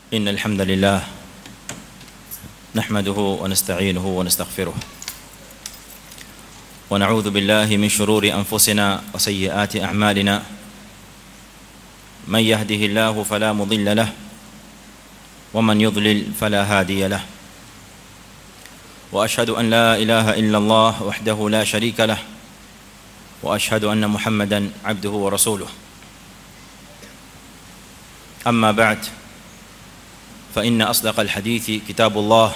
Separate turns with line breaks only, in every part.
إن الحمد لله نحمده ونستعينه ونستغفره ونعوذ بالله من شرور أنفسنا وسيئات أعمالنا من يهده الله فلا مضل له ومن يضلل فلا هادي له واشهد ان لا اله الا الله وحده لا شريك له واشهد ان محمدا عبده ورسوله اما بعد فان اصدق الحديث كتاب الله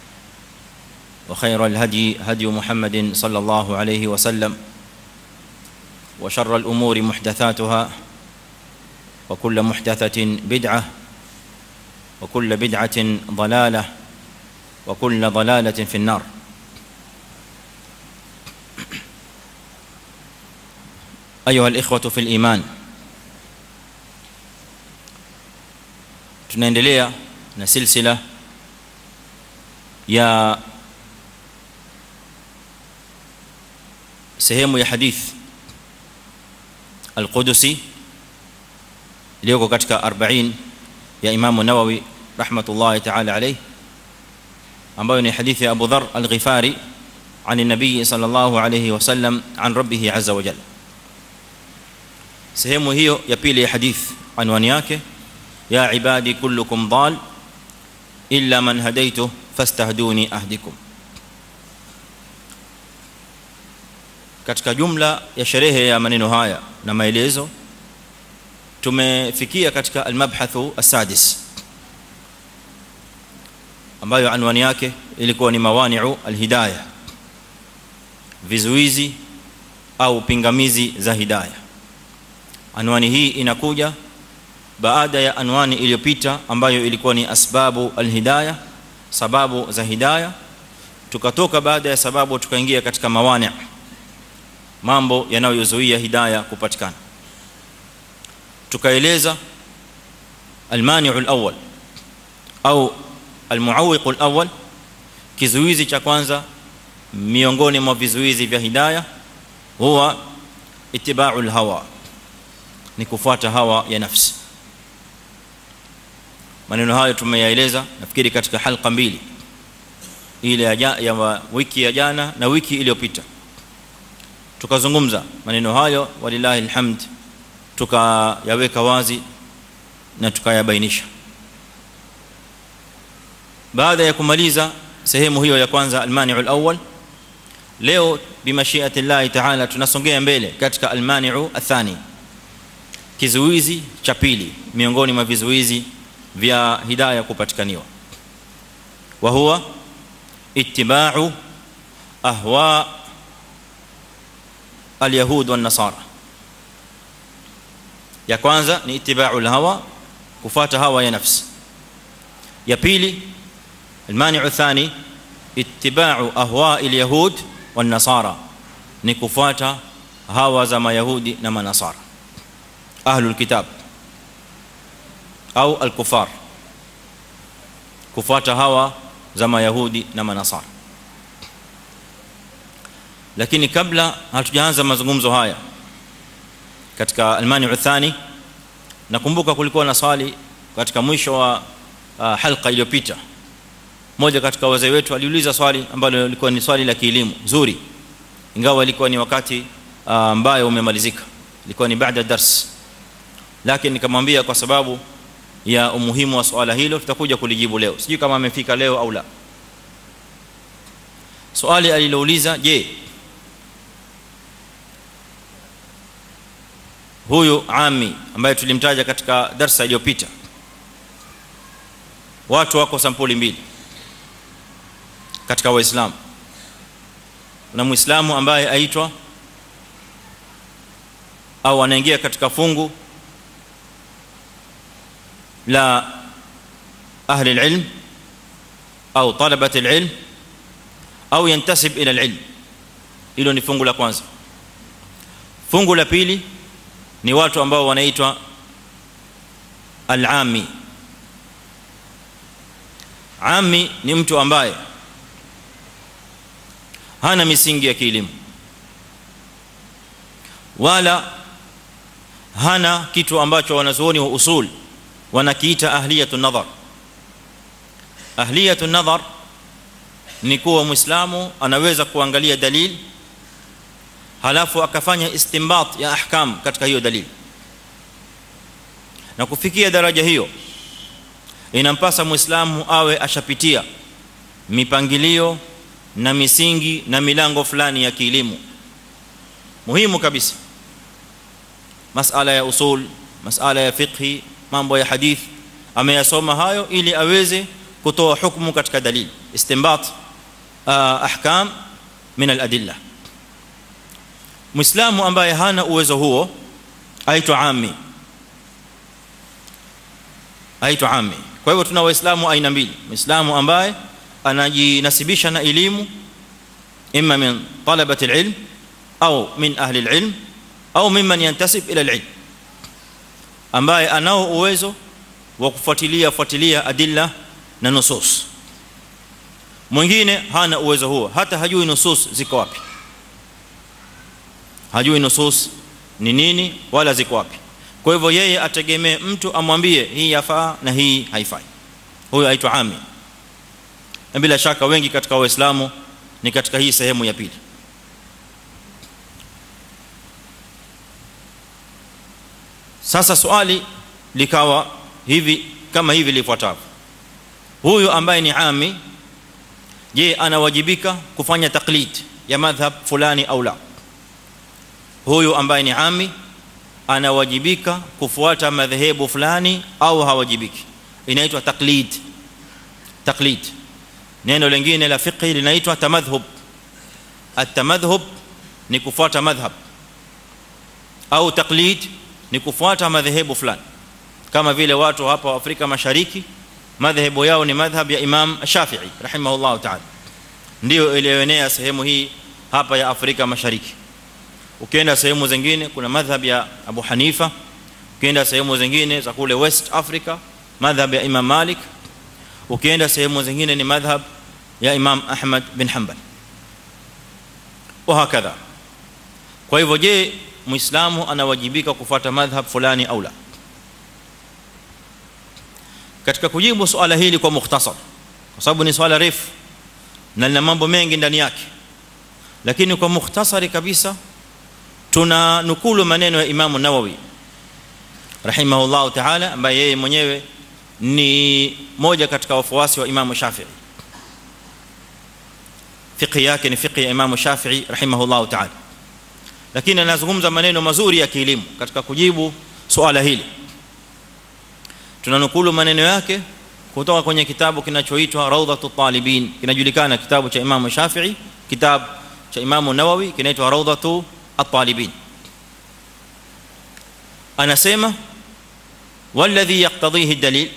وخير الهدي هدي محمد صلى الله عليه وسلم وشر الامور محدثاتها وكل محدثه بدعه وكل بدعه ضلاله وكل ضلاله في النار ايها الاخوه في الايمان tunaendelea na silsila ya sehemu ya hadith al-Qudusi iliyoko katika 40 ya Imam Nawawi rahmatullahi ta'ala alayhi ambayo ni hadithi ya Abu Dharr al-Ghifari عن النبي صلى الله عليه وسلم عن ربه عز وجل sehemu hiyo ya pili ya hadith anwani yake ya ibadi kullukum dal illa man hadaytu fastahduni ahdikum katika jumla ya sherehe ya maneno haya na maelezo tumefikia katika almabhathu asadis ambayo anwani yake ilikuwa ni mawani'u alhidayah vizuizi au pingamizi za hidayah anwani hii inakuja baada ya anwani iliyopita ambayo ilikuwa ni asbabu alhidayah sababu za hidayah tukatoka baada ya sababu tukaingia katika mawani' mambo yanayozuia hidayah kupatikana tukaeleza almani'u alawwal au almuawiq alawwal kizuizi cha kwanza miongoni mwa vizuizi vya hidayah huwa ittiba'u alhawa ni kufuata hawa ya nafsi maneno hayo tumeyaeleza nafikiri katika halqa mbili ile ya, ya wiki ya jana na wiki iliyopita tukazungumza maneno hayo walillahi alhamd tukayaweka wazi na tukayabainisha baada ya kumaliza sehemu hiyo ya kwanza almani'u alawwal leo bimashiati Allah ta'ala tunasongea mbele katika almani'u athani kizuizi cha pili miongoni mwa vizuizi vya hidayah kupatikaniwa wa huwa ittiba'u ahwa alyahud wan nasara ya kwanza ni ittiba'u alhawa kufuata hawa ya nafsi ya pili المانع الثاني اتباع اهواء اليهود والنصارى ni kufuata hawa za mayahudi na manasara ahlul kitab au al-kufar kufuata hawa za mayahudi na manasara lakini kabla hatujaanza mazungumzo haya katika al-mani'u thani nakumbuka kulikuwa na swali katika mwisho wa uh, halqa iliyopita mmoja katika wazee wetu aliuliza swali ambalo lilikuwa ni swali la kielimu nzuri ingawa ilikuwa ni wakati ambayo umemalizika ilikuwa ni baada dars lakini nikamwambia kwa sababu ya umuhimu wa swala hilo tutakuja kulijibu leo sijui kama amefika leo au la swali alilouliza je huyu ami ambaye tulimtaja katika darasa iliyopita watu wako sampuli mbili katika waislamu kuna muislamu ambaye aitwa au anaingia katika fungu la ahli alilm au talabat alilm au yantasib ila alilm hilo ni fungu la kwanza fungu la pili ni watu ambao wanaitwa alami ami ni mtu ambaye hana misingi ya kielimu wala hana kitu ambacho wanazuoni wa usul wanakiita ahliyatu nadhar ahliyatu nadhar ni kuwa muislamu anaweza kuangalia dalili halafu akafanya istinbat ya ahkam katika hiyo dalili na kufikia daraja hiyo inampasa muislamu awe ashapitia mipangilio na misingi na milango fulani ya kielimu muhimu kabisa masala ya usul masala ya fiqhi mambo ya hadith ameyasoma hayo ili aweze kutoa hukumu katika dalili istinbat ahkam min al-adilla muislamu ambaye hana uwezo huo aitwa ami aitwa ami kwa hivyo tuna waislamu aina mbili muislamu ambaye anajinasibisha na elimu imma min talabati alilm au min ahli alilm au mimman yantasib ila alilm ambaye anao uwezo wa kufuatilia fuatilia adilla na nusus mwingine hana uwezo huo hata hajui nusus ziko wapi hajui nusus ni nini wala ziko wapi kwa hivyo yeye ategemee mtu amwambie hii yafaa na hii haifai huyo aitwa ami na bila shaka wengi katika waislamu ni katika hii sehemu ya pili sasa swali likawa hivi kama hivi lifuatavyo huyu ambaye ni ami je anawajibika kufanya taklid ya madhhab fulani au la huyu ambaye ni ami anawajibika kufuata madhehebu fulani au hawajibiki inaitwa taklid taklid neno lingine la fiqh linaitwa tamadhhub at-tamadhhub ni kufuata madhhab au taklid ni kufuata madhehebu fulani kama vile watu hapa Afrika Mashariki madhehebu yao ni madhhab ya Imam Shafi'i rahimahullah ta'ala ndio iliyoenea sehemu hii hapa ya Afrika Mashariki ukienda sehemu zingine kuna madhhab ya Abu Hanifa ukienda sehemu zingine za kule West Africa madhhab ya Imam Malik ukienda sehemu zingine ni madhhab ya Imam Ahmad bin Hanbal وهكذا kwa hivyo je muislamu anawajibika kufuata madhhab fulani au la katika kujibu swala hili kwa mukhtasar kwa sababu ni swala refu na lina mambo mengi ndani yake lakini kwa mukhtasari kabisa tuna nukulu maneno ya Imam Nawawi rahimahullah ta'ala ambaye yeye mwenyewe ni moja katika wafuasi wa Imam Shafi'i fiqh yake ni fiqh ya Imam Shafi'i rahimahullah ta'ala lakini anazungumza maneno mazuri ya kielimu katika kujibu swala hili tunanukulu maneno yake kutoka kwenye kitabu kinachoitwa Rawdatut Talibin kinajulikana kitabu cha Imam Shafi'i kitabu cha Imam Nawawi kinaitwa Rawdatu at-Talibin anasema walladhi yaqtadhihi ad-dalil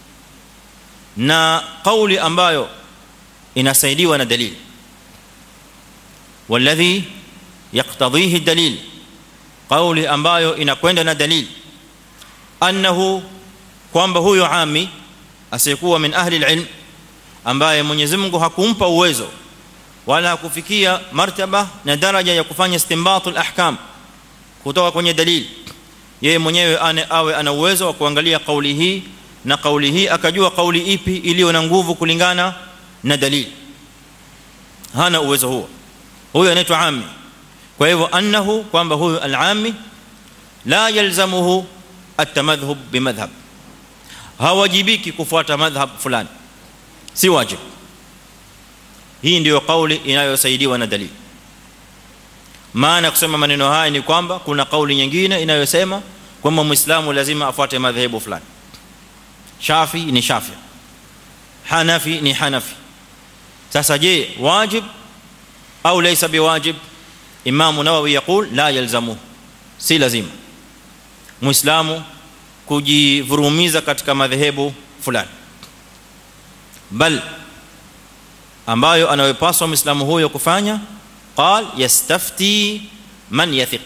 na kauli ambayo inasaidiwa na dalili walladhi yaqtadhihi ad-dalil kauli ambayo inakwenda na dalili annahu kwamba huyo ami asiyekuwa min ahli al-ilm ambaye Mwenyezi Mungu hakumpa uwezo wala hakufikia martaba na daraja ya kufanya istinbatul ahkam kutoka kwenye dalili yeye mwenyewe ane awe ana uwezo wa kuangalia kauli hii na kauli hii akajua kauli ipi iliyo na nguvu kulingana na dalili hana uwezo huo huyo anaitwa ami kwa hivyo annahu kwamba huyo al-ami la yalzamuhu at-tamadhhub bimadhhab hawajibiki kufuata madhhab fulani si wajibu hii ndiyo kauli inayosaidiwa na dalili maana kusema maneno haya ni kwamba kuna kauli nyingine inayosema kwamba muislamu lazima afuate madhehebu fulani shafi ni shafi hanafi ni hanafi sasa je wajib au laysa biwajib imam nawawi yaqul la yalzamu si lazima muislamu kujivurumiza katika madhehebu fulani bal ambayo anayopaswa muislamu huyo kufanya qal yastafti man yathiq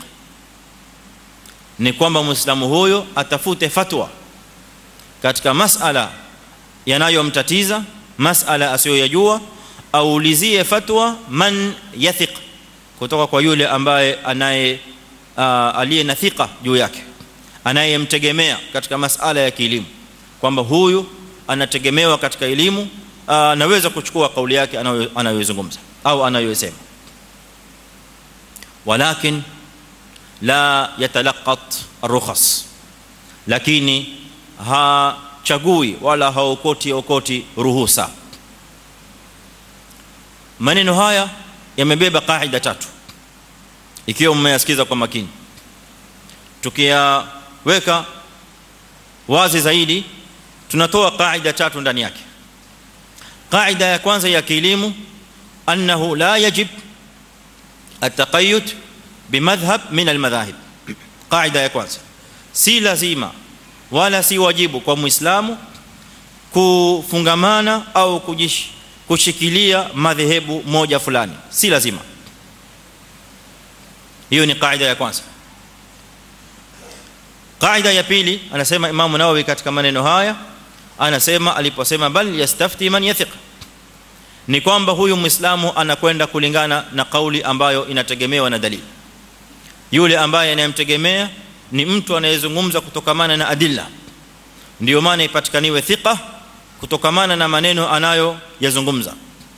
ni kwamba muislamu huyo atafute fatwa katika masala yanayomtatiza masala asiyoyajua aulizie fatwa man yathiq kutoka kwa yule ambaye anaye aliye na thika juu yake anayemtegemea katika masala ya kielimu kwamba huyu anategemewa katika elimu anaweza kuchukua kauli yake anayozungumza au anayosema walakin la yatalaqat rukhas lakini hachagui wala haokoti okoti ruhusa maneno haya yamebeba kaida tatu ikiwa mmeyasikiza kwa makini tukiyaweka wazi zaidi tunatoa kaida tatu ndani yake kaida ya kwanza ya kielimu annahu la yajib التقيد بمذهب من المذاهب قاعده ya kwanza si lazima wala si wajibu kwa muislamu kufungamana au kujish kushikilia madhehebu moja fulani si lazima hiyo ni kaida ya kwanza kaida ya pili anasema Imam Nawawi katika maneno haya anasema aliposema bal yastafti man yathiq ni kwamba huyu muislamu anakwenda kulingana na kauli ambayo inategemewa na dalili yule ambaye anayemtegemea ni mtu anayezungumza kutokamana na adilla ndio maana ipatikaniwe thiqa kutokamana na maneno anayo yazungumza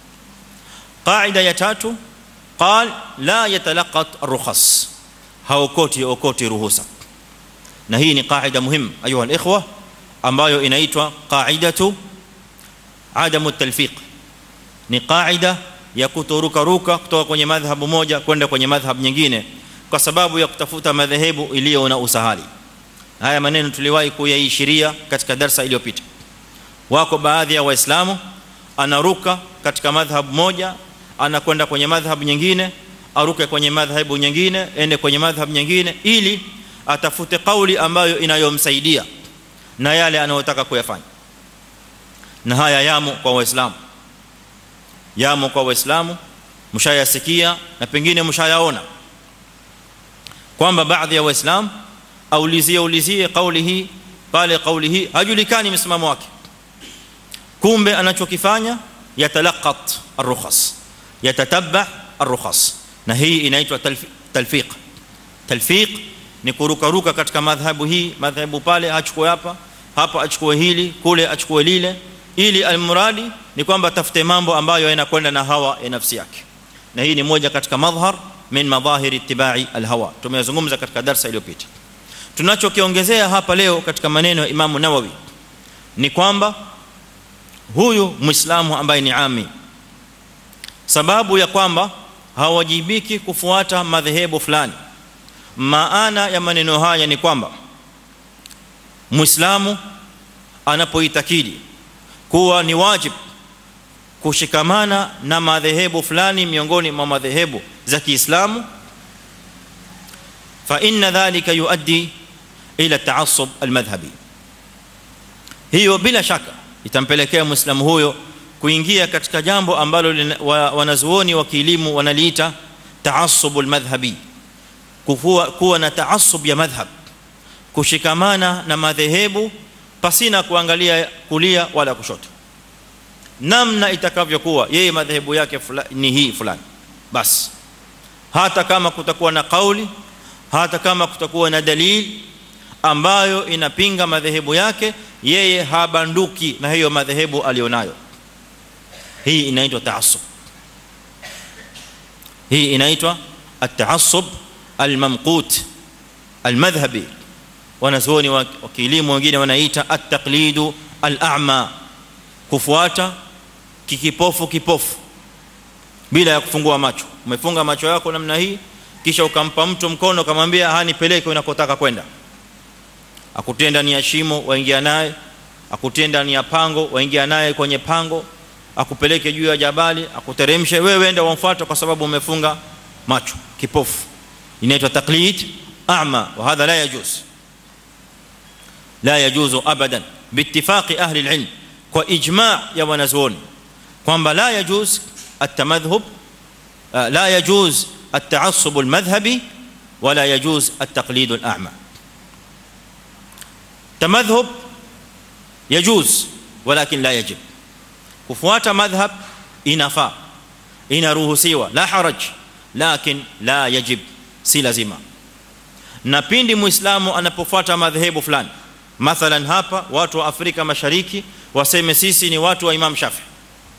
qaida ya tatu qal la yatalaqat ar-rukhas haokoti okoti ruhusa na hii ni qaida muhimu ayuha al-ikhwa ambayo inaitwa qaidatu adamu at-talfiq ni qaida ya kutoruka ruka kutoka kwenye madhhabu moja kwenda kwenye madhhabu nyingine kwa sababu ya kutafuta madhehebu iliyo na usahali haya maneno tuliwahi kuyaishiria katika darasa iliyopita wako baadhi ya waislamu anaruka katika madhhabu moja anakwenda kwenye madhhabu nyingine aruke kwenye madhhabu nyingine ende kwenye madhhabu nyingine ili atafute kauli ambayo inayomsaidia na yale anayotaka kuyafanya na haya yamo kwa waislamu yamo kwa waislamu mshayasikia na pengine mshayaona kwamba baadhi ya waislamu aulizie ulizie kauli hii pale kauli hii hajulikani msimamo wake kumbe anachokifanya yatalaqat ar-rukhas yatatabba ar-rukhas na hii inaitwa talfiq talfiq ni kurukaruka katika madhhabu hii madhhabu pale achukue hapa hapa achukue hili kule achukue lile ili almuradi ni kwamba tafute mambo ambayo yanakwenda na hawa ya nafsi yake na hii ni moja katika madhhar min madhahir ittiba'i alhawa tumezungumza katika darasa iliyopita tunachokiongezea hapa leo katika maneno ya Imam Nawawi ni kwamba huyu muislamu ambaye ni ami sababu ya kwamba hawajibiki kufuata madhehebu fulani maana ya maneno haya ni kwamba muislamu anapoitakidi kuwa ni wajib kushikamana na madhehebu fulani miongoni mwa madhehebu za Kiislamu fa inna dhalika yuaddi ila ta'assub almadhhabi hiyo bila shaka itampelekea muislamu huyo kuingia katika jambo ambalo wanazuoni wa kielimu wanaliita ta'assub almadhhabi kuwa kuwa na ta'assub ya madhhab kushikamana na madhehebu pasina kuangalia kulia wala kushoto namna itakavyokuwa yeye madhehebu yake ni hii fulani basi hata kama kutakuwa na kauli hata kama kutakuwa na dalili ambayo inapinga madhehebu yake yeye habanduki na hiyo madhehebu alionayo hii inaitwa taassub hii inaitwa at-taassub al-mamqut al-madhhabi wanazuoni wa kielimu wengine wanaita at-taqlidu al-a'ma kufuata kikipofu kipofu bila ya kufungua macho umefunga macho yako namna hii kisha ukampa mtu mkono ukamwambia hanipeleke unakotaka kwenda akutie ndani ya shimo waingia naye akutie ndani ya pango waingia naye kwenye pango akupeleke juu ya jabali akuteremshe wewe enda wamfuate kwa sababu umefunga macho kipofu inaitwa taqlid a'ma wa hadha la yajuz la yajuzu abadan biittifaqi ahli alilm kwa ijma' ya wanazuoni kwamba la yajuz at-tamadhhub la yajuz التعصب المذهبي ولا يجوز التقليد الاعمى تمذهب يجوز ولكن لا يجب kufuata madhhab inafaa inaruhusiwa la haraj lakin la yajib si lazima na pindi muislamu anapofuata madhehebu fulani mathalan hapa watu wa Afrika Mashariki waseme sisi ni watu wa Imam Shafi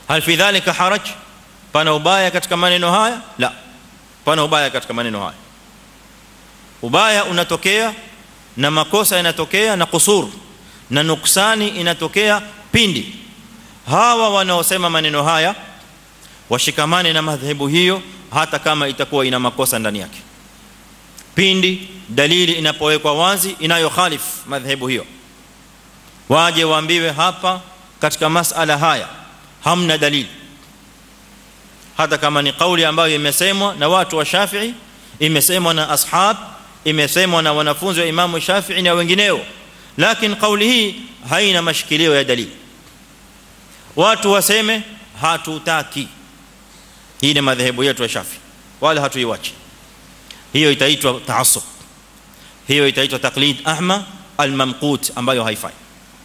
hal fi dhalika haraj pana ubaya katika maneno haya la pana ubaya katika maneno haya ubaya unatokea na makosa yanatokea na kusur na nuksani inatokea pindi hawa wanaosema maneno haya washikamane na madhehebu hiyo hata kama itakuwa ina makosa ndani yake pindi dalili inapowekwa wazi inayokhalif madhehebu hiyo waje waambiwe hapa katika masala haya hamna dalili hata kama ni kauli ambayo imesemwa na watu wa Shafi'i imesemwa na ashab imesemwa na wanafunzi wa Imam Shafi'i na wengineo lakini kauli hii haina mashikilio ya dalili watu waseme hatutaki hii ni madhehebu yetu ya Shafi'i wala hatuiwachi hiyo itaitwa taassub hiyo itaitwa taqlid ahma almamqut ambayo haifai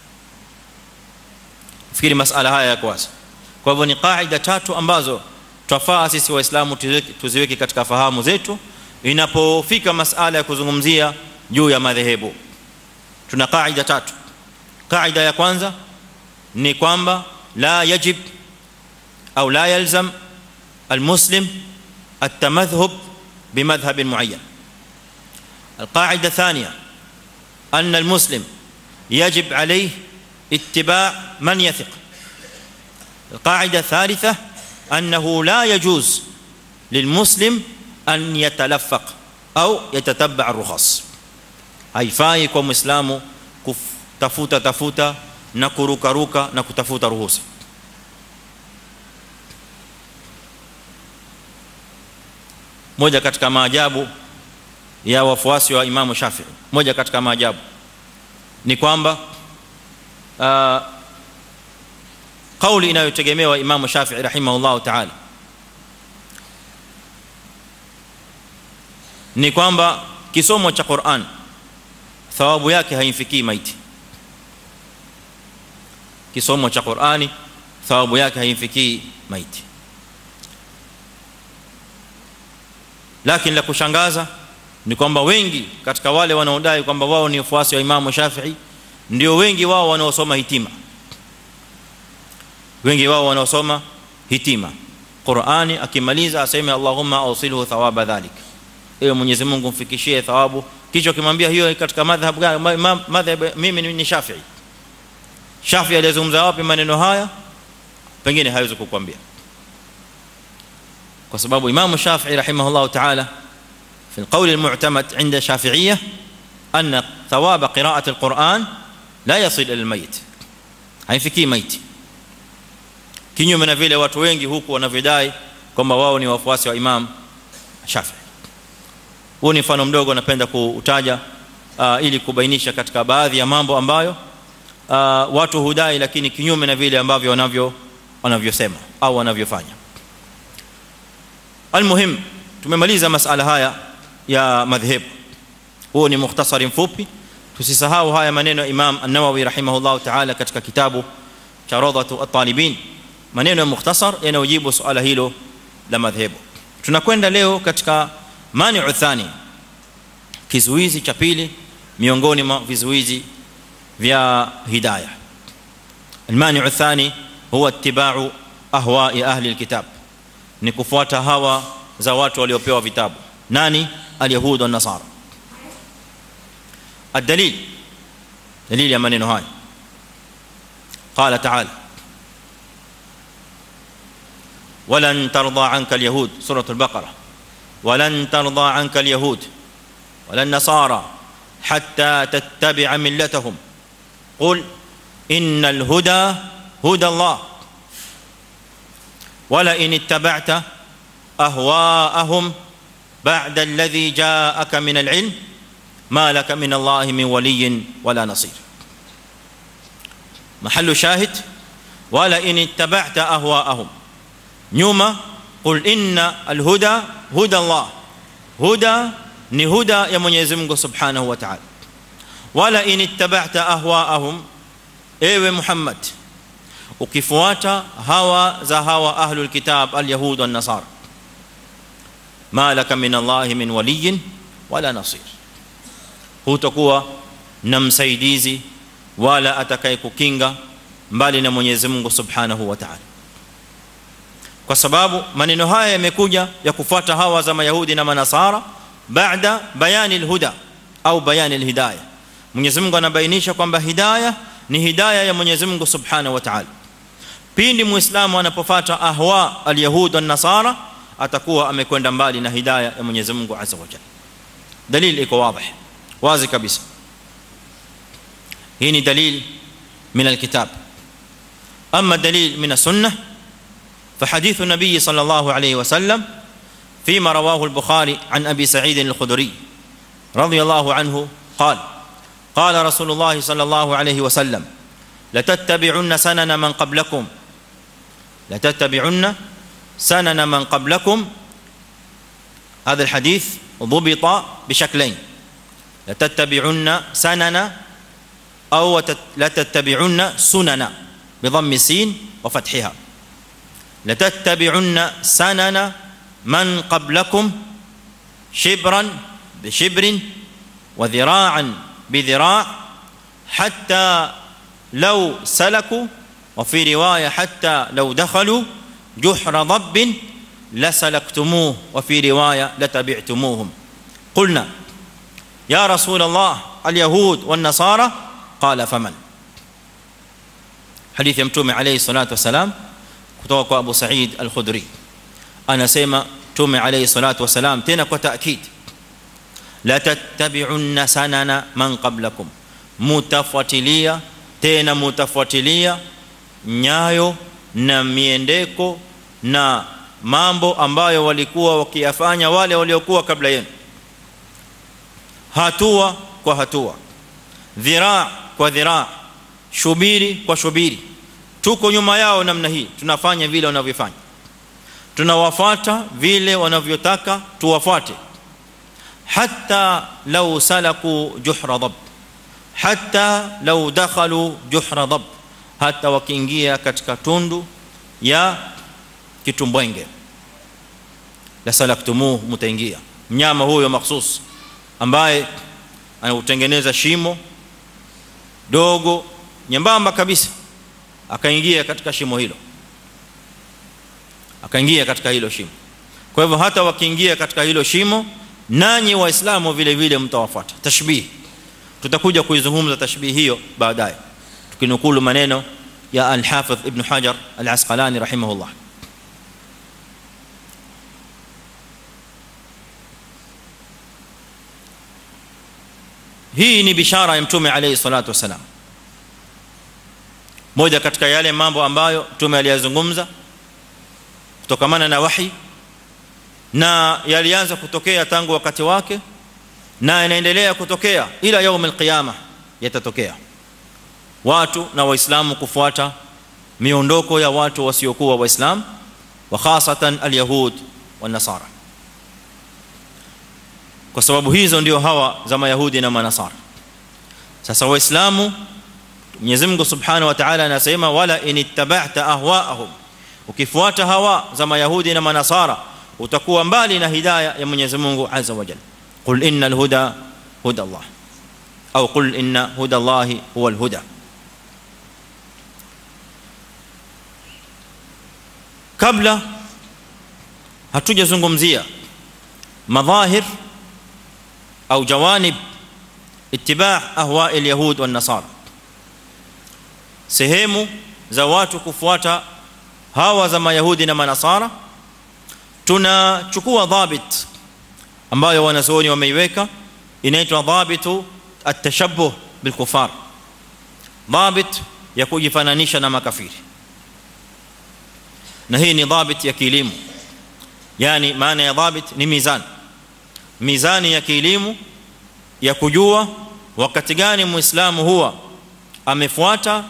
fikiri masala haya yako wazi kwa hivyo ni kaida tatu ambazo twafaa sisi waislamu tuziweke katika fahamu zetu inapofika masala ya kuzungumzia juu ya madhehebu tuna kaida tatu kaida ya kwanza ni kwamba la yajib au la yalzam almuslim التمذهب بمذهب معين القاعده الثانيه ان المسلم يجب عليه اتباع من يثق القاعده الثالثه انه لا يجوز للمسلم ان يتلفق او يتتبع الرخص haifai kwa muislamu kutafuta tafuta na kuruka ruka na kutafuta ruhusa moja katika maajabu ya wafuasi wa Imam Shafi'i moja katika maajabu ni kwamba uh, kauli inayotegemewa Imam Shafi'i rahimahullah ta'ala ni kwamba kisomo cha Qur'an thawabu yake haimfikii maiti kisomo cha Qur'ani thawabu yake haimfikii maiti lakini la kushangaza ni kwamba wengi katika wale wanaodai kwamba wao ni wafuasi wa Imam Shafi'i ndio wengi wao wanaosoma hitima wengi wao wanaosoma hitima Qur'ani akimaliza aseme Allahumma awsilhu thawaba dhalik ewe Mwenyezi Mungu mfikishie thawabu kisha kimwambia hiyo katika madhhab gani madhhab mimi ni Shafi'i Shafi'i alizungumza wapi maneno haya pengine hawezi kukwambia kwa sababu Imam Shafi'i rahimahullah ta'ala في القول المعتمد عند الشافعيه ان ثواب قراءه القران لا يصل الى الميت haifikii maiti kinyume na vile watu wengi huku wanavidai kwamba wao ni wafuasi wa Imam Shafi'i huu ni mfano mdogo napenda kuutaja uh, ili kubainisha katika baadhi ya mambo ambayo uh, watu hudai lakini kinyume na vile ambavyo wanavyo wanavyosema au wanavyofanya almuhim tumemaliza masala haya ya madhhabu huo ni mukhtasari mfupi tusisahau haya maneno ya Imam An-Nawawi rahimahullah ta'ala katika kitabu cha Rawdatu at-Talibin maneno ya mukhtasar yanayojibu swala hilo la madhhabu tunakwenda leo katika mani'u thani kizuizi cha pili miongoni mwa vizuizi vya hidayah المانع الثاني هو اتباع اهواء اهل الكتاب ni kufuata hawa za watu waliopewa vitabu nani alyahud wa nasara الدليل دليل يا maneno haya قال تعالى ولن ترضى عنك اليهود سوره البقره ولن ترضى عنك اليهود ولا النصارى حتى تتبع ملتهم قل ان الهدى هدى الله ولئن اتبعت اهواءهم بعد الذي جاءك من العلم ما لك من الله من ولي ولا نصير محل شاهد ولئن اتبعت اهواءهم نيوما قل ان الهدى هدى الله هدى ni huda ya Mwenyezi Mungu Subhanahu wa Ta'ala wala in ittaba'ta ahwa'ahum ewe Muhammad ukifuata hawa za hawa ahlul kitab alyahud wan nasara ma laka min Allah min waliy wala nasir hutakuwa na msaidizi wala atakayekukinga mbali na Mwenyezi Mungu Subhanahu wa Ta'ala kwa sababu maneno haya yamekuja ya kufuata hawa za mayahudi na manasara baada bayani alhuda au bayani alhidayah Mwenyezi Mungu anabainisha kwamba hidayah ni hidayah ya Mwenyezi Mungu Subhanahu wa Ta'ala pindi muislamu anapofuata ahwa alyahud na nasara atakuwa amekwenda mbali na hidayah ya Mwenyezi Mungu Azza wa Jalla dalili iko wazi wazi kabisa hii ni dalili من الكتاب اما الدليل من السنه فحديث النبي صلى الله عليه وسلم فيما رواه البخاري عن ابي سعيد الخدري رضي الله عنه قال قال رسول الله صلى الله عليه وسلم لتتبعن سنن من قبلكم لتتبعن سنن من قبلكم هذا الحديث ضبط بشكلين لتتبعن سنن او لا تتبعن سنن بضم السين وفتحها لتتبعن سنن من قبلكم شبرا بشبر وذراعا بذراع حتى لو سلكوا وفي روايه حتى لو دخلوا جحر ضب لسلكتموه وفي روايه لتبعتموهم قلنا يا رسول الله اليهود والنصارى قال فمن حديث متومه عليه الصلاه والسلام kutoka kwa Abu Sa'id Al-Khudri anasema tume alayhi salatu wasalam tena kwa taakid la tattabi'unna sanana man qablakum mutafuatilia tena mutafuatilia nyayo na miendeko na mambo ambayo walikuwa wakiyafanya wale waliokuwa kabla yenu hatua kwa hatua dhiraa kwa dhiraa shubiri kwa shubiri tuko nyuma yao namna hii tunafanya vile wanavyofanya tunawafuata vile wanavyotaka tuwafuate hatta law salaku juhra dab hatta law dakhalu juhra dab hata wakiingia katika tundu ya kitumbwenge la salaktumuhu mutaingia mnyama huyo mahsus ambaye anautengeneza shimo dogo nyembamba kabisa akaingia katika shimo hilo akaingia katika hilo shimo kwa hivyo hata wakiingia katika hilo shimo nanyi waislamu vile vile mtawafuata tashbih tutakuja kuizungumza tashbih hiyo baadaye tukinukulu maneno ya al-Hafidh Ibn Hajar al-Asqalani rahimahullah hii ni bishara ya mtume alayhi salatu wasalam moja katika yale mambo ambayo mtume aliyazungumza kutokamana na wahi na yalianza kutokea tangu wakati wake na yanaendelea kutokea ila يوم القيامه yatatokea watu na waislamu kufuata miondoko ya watu wasiokuwa waislamu wa hasatan alyahud wa nasara kwa sababu hizo ndio hawa za mayahudi na manasara sasa waislamu Mwenyezi Mungu Subhanahu wa Ta'ala anasema wala inittaba'ta ahwa'ahum ukifuata hawa za mayahudi na manasara utakuwa mbali na hidayah ya Mwenyezi Mungu Azza wa Jalla qul innal huda huda Allah au qul inna huda Allah huwa al-huda kabla hatujazungumzia madhahir au jawanib ittiba' ahwa' al-yahud wan-nasara sehemu za watu kufuata hawa za mayahudi na manasara tunachukua dhabit ambayo wanazuoni wameiweka inaitwa dhabitu at-tashabbuh bil kufar dhabit ya kujifananisha na makafiri na hii ni dhabit ya kielimu yani maana ya dhabit ni mizani mizani ya kielimu ya kujua wakati gani muislamu huwa amefuata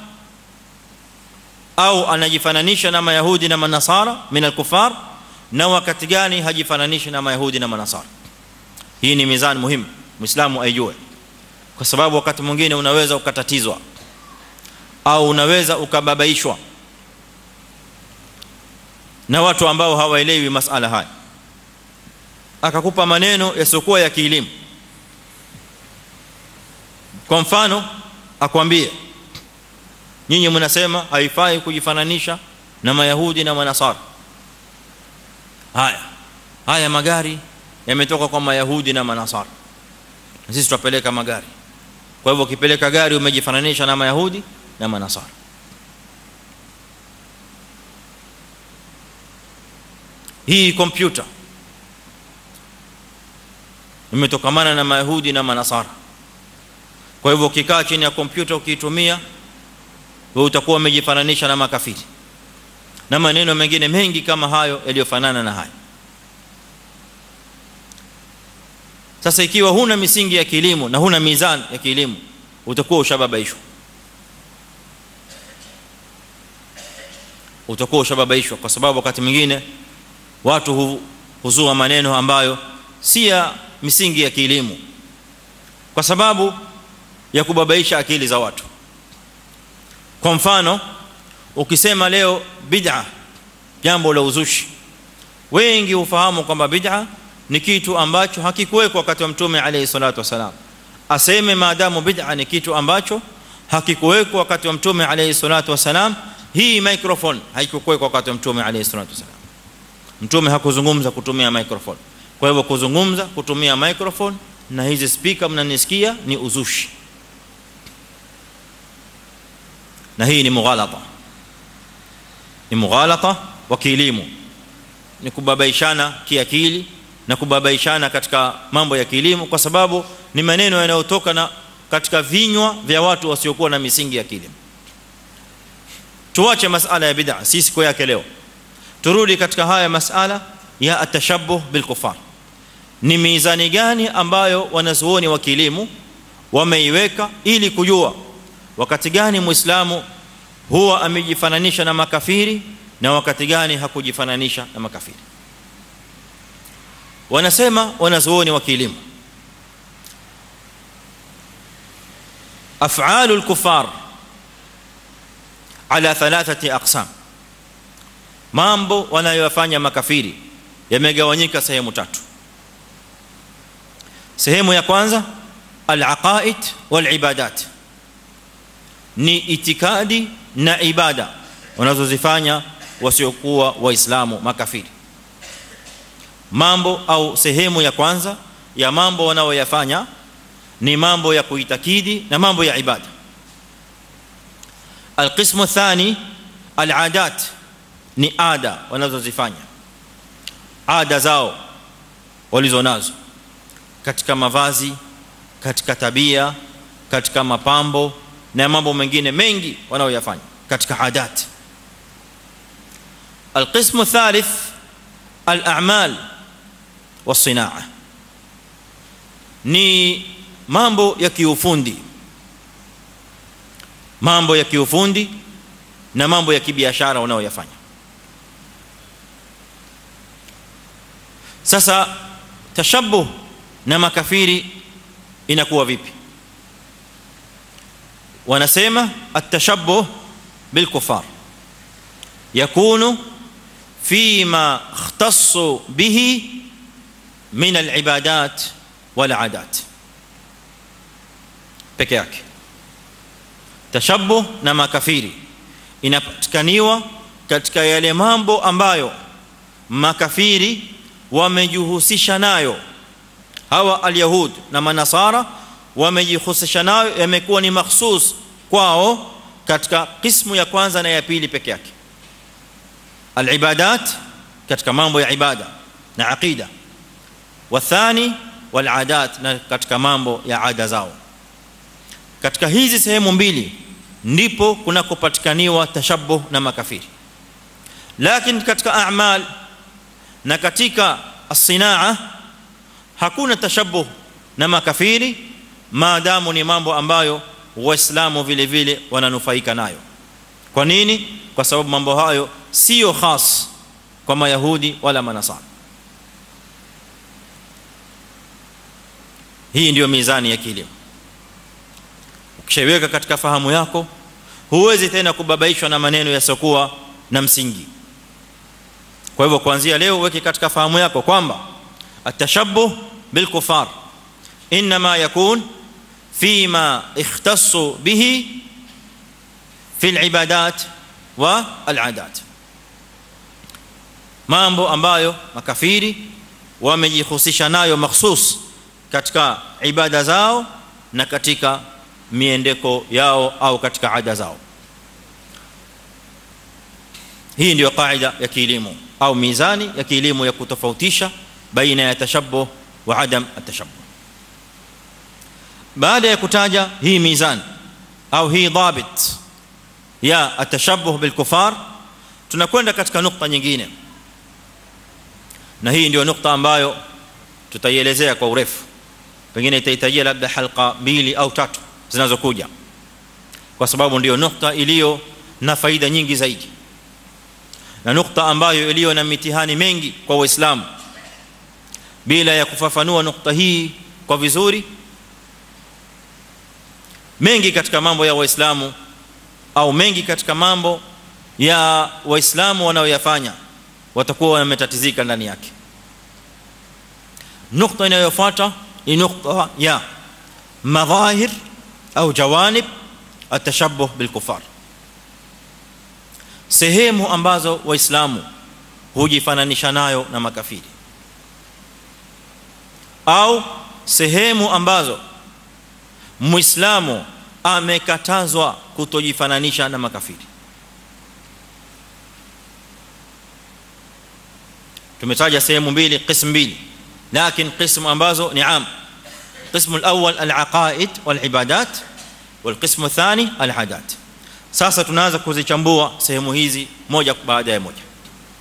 au anajifananisha na mayahudi na manasara min al-kufar na wakati gani hajifananishi na mayahudi na manasara hii ni mizani muhimu muislamu aijue kwa sababu wakati mwingine unaweza ukatatizwa au unaweza ukababaishwa na watu ambao hawaelewi masala haya akakupa maneno yasiokuwa ya kielimu kwa mfano akwambie nyinyi mnasema haifai kujifananisha na mayahudi na manasara haya haya magari yametoka kwa mayahudi na manasara na sisi tutapeleka magari kwa hivyo ukipeleka gari umejifananisha na mayahudi na manasara hii kompyuta imetokamana na mayahudi na manasara kwa hivyo ukikaa chini ya kompyuta ukiitumia wewe utakuwa umejifananisha na makafiri na maneno mengine mengi kama hayo yaliyofanana na haya sasa ikiwa huna misingi ya kilimo na huna mizani ya kilimo utakuwa ushababaishwa utakuwa ushababaishwa kwa sababu wakati mwingine watu hu, huzua maneno ambayo si ya misingi ya kilimo kwa sababu ya kubabaisha akili za watu kwa mfano ukisema leo bid'a jambo la uzushi wengi hufahamu kwamba bid'a ni kitu ambacho hakikuwekwa wakati wa mtume alayhi salatu wasalam aseme maadamu bid'a ni kitu ambacho hakikuwekwa wakati wa mtume alayhi salatu wasalam hii microphone haikuwekwa wakati wa mtume alayhi salatu wasalam mtume hakuzungumza kutumia microphone kwa hivyo kuzungumza kutumia microphone na hizi speaker mnanisikia ni uzushi na hii ni mughalata ni mughalata wa kielimu ni kubabaishana kiakili na kubabaishana katika mambo ya kilimo kwa sababu ni maneno yanayotoka na katika vinywa vya watu wasiokuwa na misingi ya kilimo tuache masala ya bid'a si siku yake leo turudi katika haya masala ya atashabbuh bil kufar ni mizani gani ambayo wanazuoni wa kilimo wameiweka ili kujua wakati gani muislamu huwa amejifananisha na makafiri na wakati gani hakujifananisha na makafiri wanasema wanazuoni wa kilimo af'alu al-kuffar ala thalathati aqsam mambo wanayofanya makafiri yamegawanyika sehemu tatu sehemu ya kwanza al-aqaid wal-ibadat ni itikadi na ibada wanazozifanya wasiokuwa waislamu makafiri mambo au sehemu ya kwanza ya mambo wanaoyafanya ni mambo ya kuitakidi na mambo ya ibada alqismu thani aladat ni ada wanazozifanya ada zao walizonazo katika mavazi katika tabia katika mapambo na mambo mengine mengi wanaoyafanya katika adat القسم الثالث الاعمال والصناعه ni mambo ya kiufundi mambo ya kiufundi na mambo ya kibiashara wanaoyafanya sasa tashabbuh na makafiri inakuwa vipi wanasema at-tashabbuh bil kufar yakunu فيما اختصوا به من العبادات والعادات peke yake tashabbuh na makafiri inapatikaniwa katika yale mambo ambayo makafiri wamejihusisha nayo hawa alyahud na manasara wamejihusisha nayo yamekuwa ni mahsus kwao katika kismu ya kwanza na ya pili peke yake العبادات katika mambo ya ibada na aqida wathani waladat na katika mambo ya ada zao katika hizi sehemu mbili ndipo kunakopatikaniwa tashabbuh na makafiri lakini katika a'mal na katika as-sinaa hakuna tashabbuh na makafiri maadamu ni mambo ambayo waislamu vile vile wananufaika nayo kwa nini kwa sababu mambo hayo sio khas kwa mayahudi wala manasara hii ndio mizani ya kilimo ukishaiweka katika fahamu yako huwezi tena kubabaishwa na maneno yasiokuwa na msingi kwa hivyo kuanzia leo uweke katika fahamu yako kwamba atashabbuh bil kufar inma yakun fima ikhtassu bihi في العبادات والعادات mambo ambayo makafiri wamejihusisha nayo mahsus katika ibada zao na katika miendeko yao au katika ada zao hii ndio kaida ya kielimu au mizani ya kielimu ya kutofautisha baina ya tashabbuh wa adam atashabbuh baada ya kutaja hii mizani au hii dhabit ya atashabbuh bil kufar tunakwenda katika nukta nyingine na hii ndio nukta ambayo tutaielezea kwa urefu pengine itahitajia labda halqa mbili au tatu zinazokuja kwa sababu ndio nukta iliyo na faida nyingi zaidi na nukta ambayo iliyo na mitihani mengi kwa waislamu bila ya kufafanua nukta hii kwa vizuri mengi katika mambo ya waislamu au mengi katika mambo ya waislamu wanaoyafanya watakuwa wametatizika ndani yake nukta inayofuata ni nukta ya madhahir au jawanib atashabbuh bilkufar sehemu ambazo waislamu hujifananisha nayo na makafiri au sehemu ambazo muislamu amekatazwa kutojifananisha na makafiri tumetaja sehemu mbili qism mbili lakini qism ambazo ni am قسم الاول العقائد والعبادات والقسم الثاني العادات sasa tunaanza kuzichambua sehemu hizi moja baada ya moja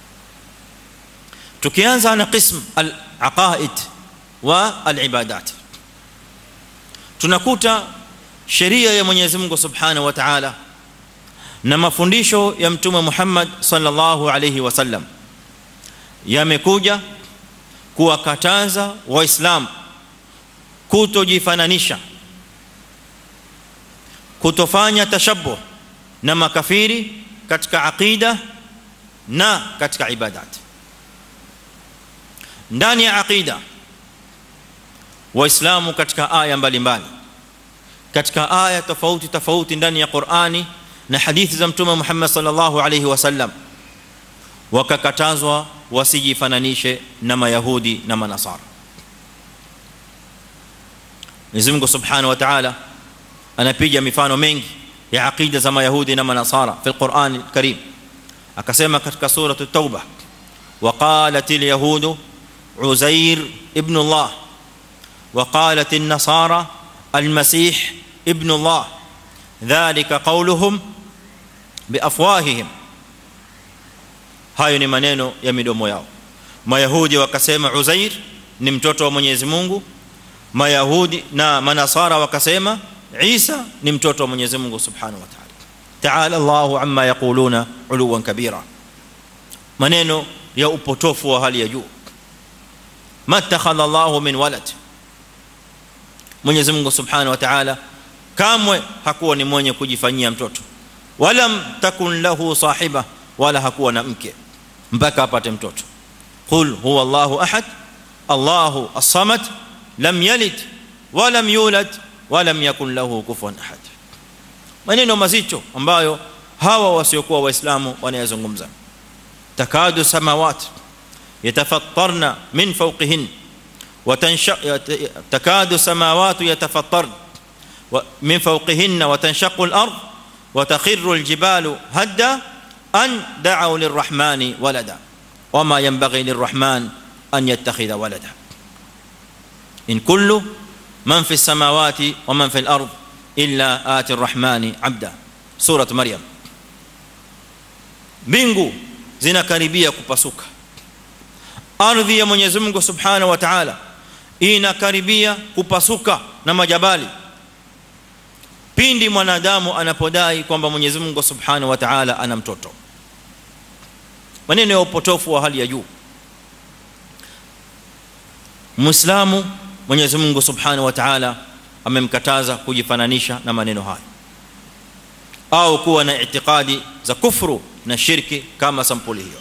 tukianza na qism al-aqaid wa al-ibadat tunakuta sheria ya Mwenyezi Mungu Subhanahu wa Ta'ala na mafundisho ya mtume Muhammad sallallahu alayhi wasallam yamekuja kuwakataza waislamu kutojifananisha kutofanya tashabbuh na makafiri katika aqida na katika ibadat ndani ya aqida waislamu katika aya mbalimbali katika aya tofauti tofauti ndani ya Qur'ani na hadithi za mtume Muhammad sallallahu alayhi wasallam wakakatazwa wasijifananishe na mayahudi na manasara Mwenyezi Mungu Subhanahu wa Ta'ala anapiga mifano mengi ya aqida za mayahudi na manasara fi al-Qur'an al-Karim akasema katika sura at-Tauba وقالت اليهود عزير ابن الله وقالت النصارى المسيح ابن الله ذلك قولهم بافواههم hayo ni maneno ya midomo yao mayahudi wakasema uzair ni mtoto wa Mwenyezi Mungu mayahudi na manasara wakasema Isa ni mtoto wa Mwenyezi Mungu Subhanahu wa Ta'ala ta'ala Allahu amma yaquluna uluwan kabira maneno ya upotofu wa hali ya juu matakhadha Allahu min walad Mwenyezi Mungu Subhanahu wa Ta'ala kamwe hakuwa ni mwenye kujifanyia mtoto wala takun lahu sahiba wala hakuwa na mke mpaka apate mtoto qul huwa Allahu ahad Allahu as-samad lam yalid walam yulad walam yakun lahu kufuwan ahad maneno mazito ambayo hawa wasiokuwa waislamu wanayazungumza takadu samawat yatafattarna min fawqihin وتنشق تكاد السماوات يتفطرن من فوقهن وتنشق الارض وتخر الجبال هدا ان دعوا للرحمن ولدا وما ينبغي للرحمن ان يتخذ ولدا ان كل من في السماوات ومن في الارض الا اتي الرحمن عبدا سوره مريم mbingu zinakaribia kupasuka ardhi ya Mwenyezi Mungu Subhanahu wa Ta'ala inakaribia kupasuka na majabali pindi mwanadamu anapodai kwamba Mwenyezi Mungu Subhanahu wa Ta'ala ana mtoto maneno ya upotofu wa hali ya juu Muislamu Mwenyezi Mungu Subhanahu wa Ta'ala amemkataza kujifananisha na maneno haya au kuwa na itikadi za kufuru na shirki kama sampuli hiyo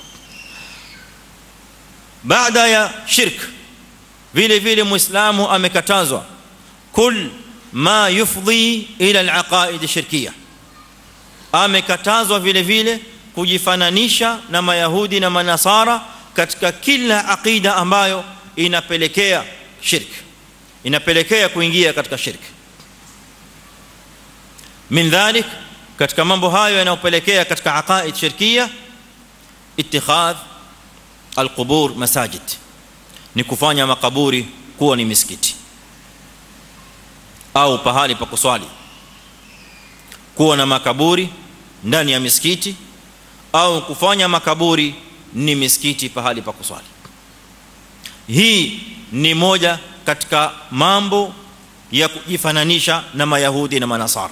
baada ya shirk vile vile muislamu amekatazwa kul ma yufdhi ila alaqaid shirkiyah amekatazwa vile vile kujifananisha na mayahudi na manasara katika kila aqida ambayo inapelekea shirk inapelekea kuingia katika shirk min dhalik katika mambo hayo yanayopelekea katika aqaid shirkia ittikhadh alqubur masajid ni kufanya makaburi kuwa ni misikiti au pahali pa kuswali kuwa na makaburi ndani ya misikiti au kufanya makaburi ni misikiti pahali pa kuswali hii ni moja katika mambo ya kujifananisha na mayahudi na manasara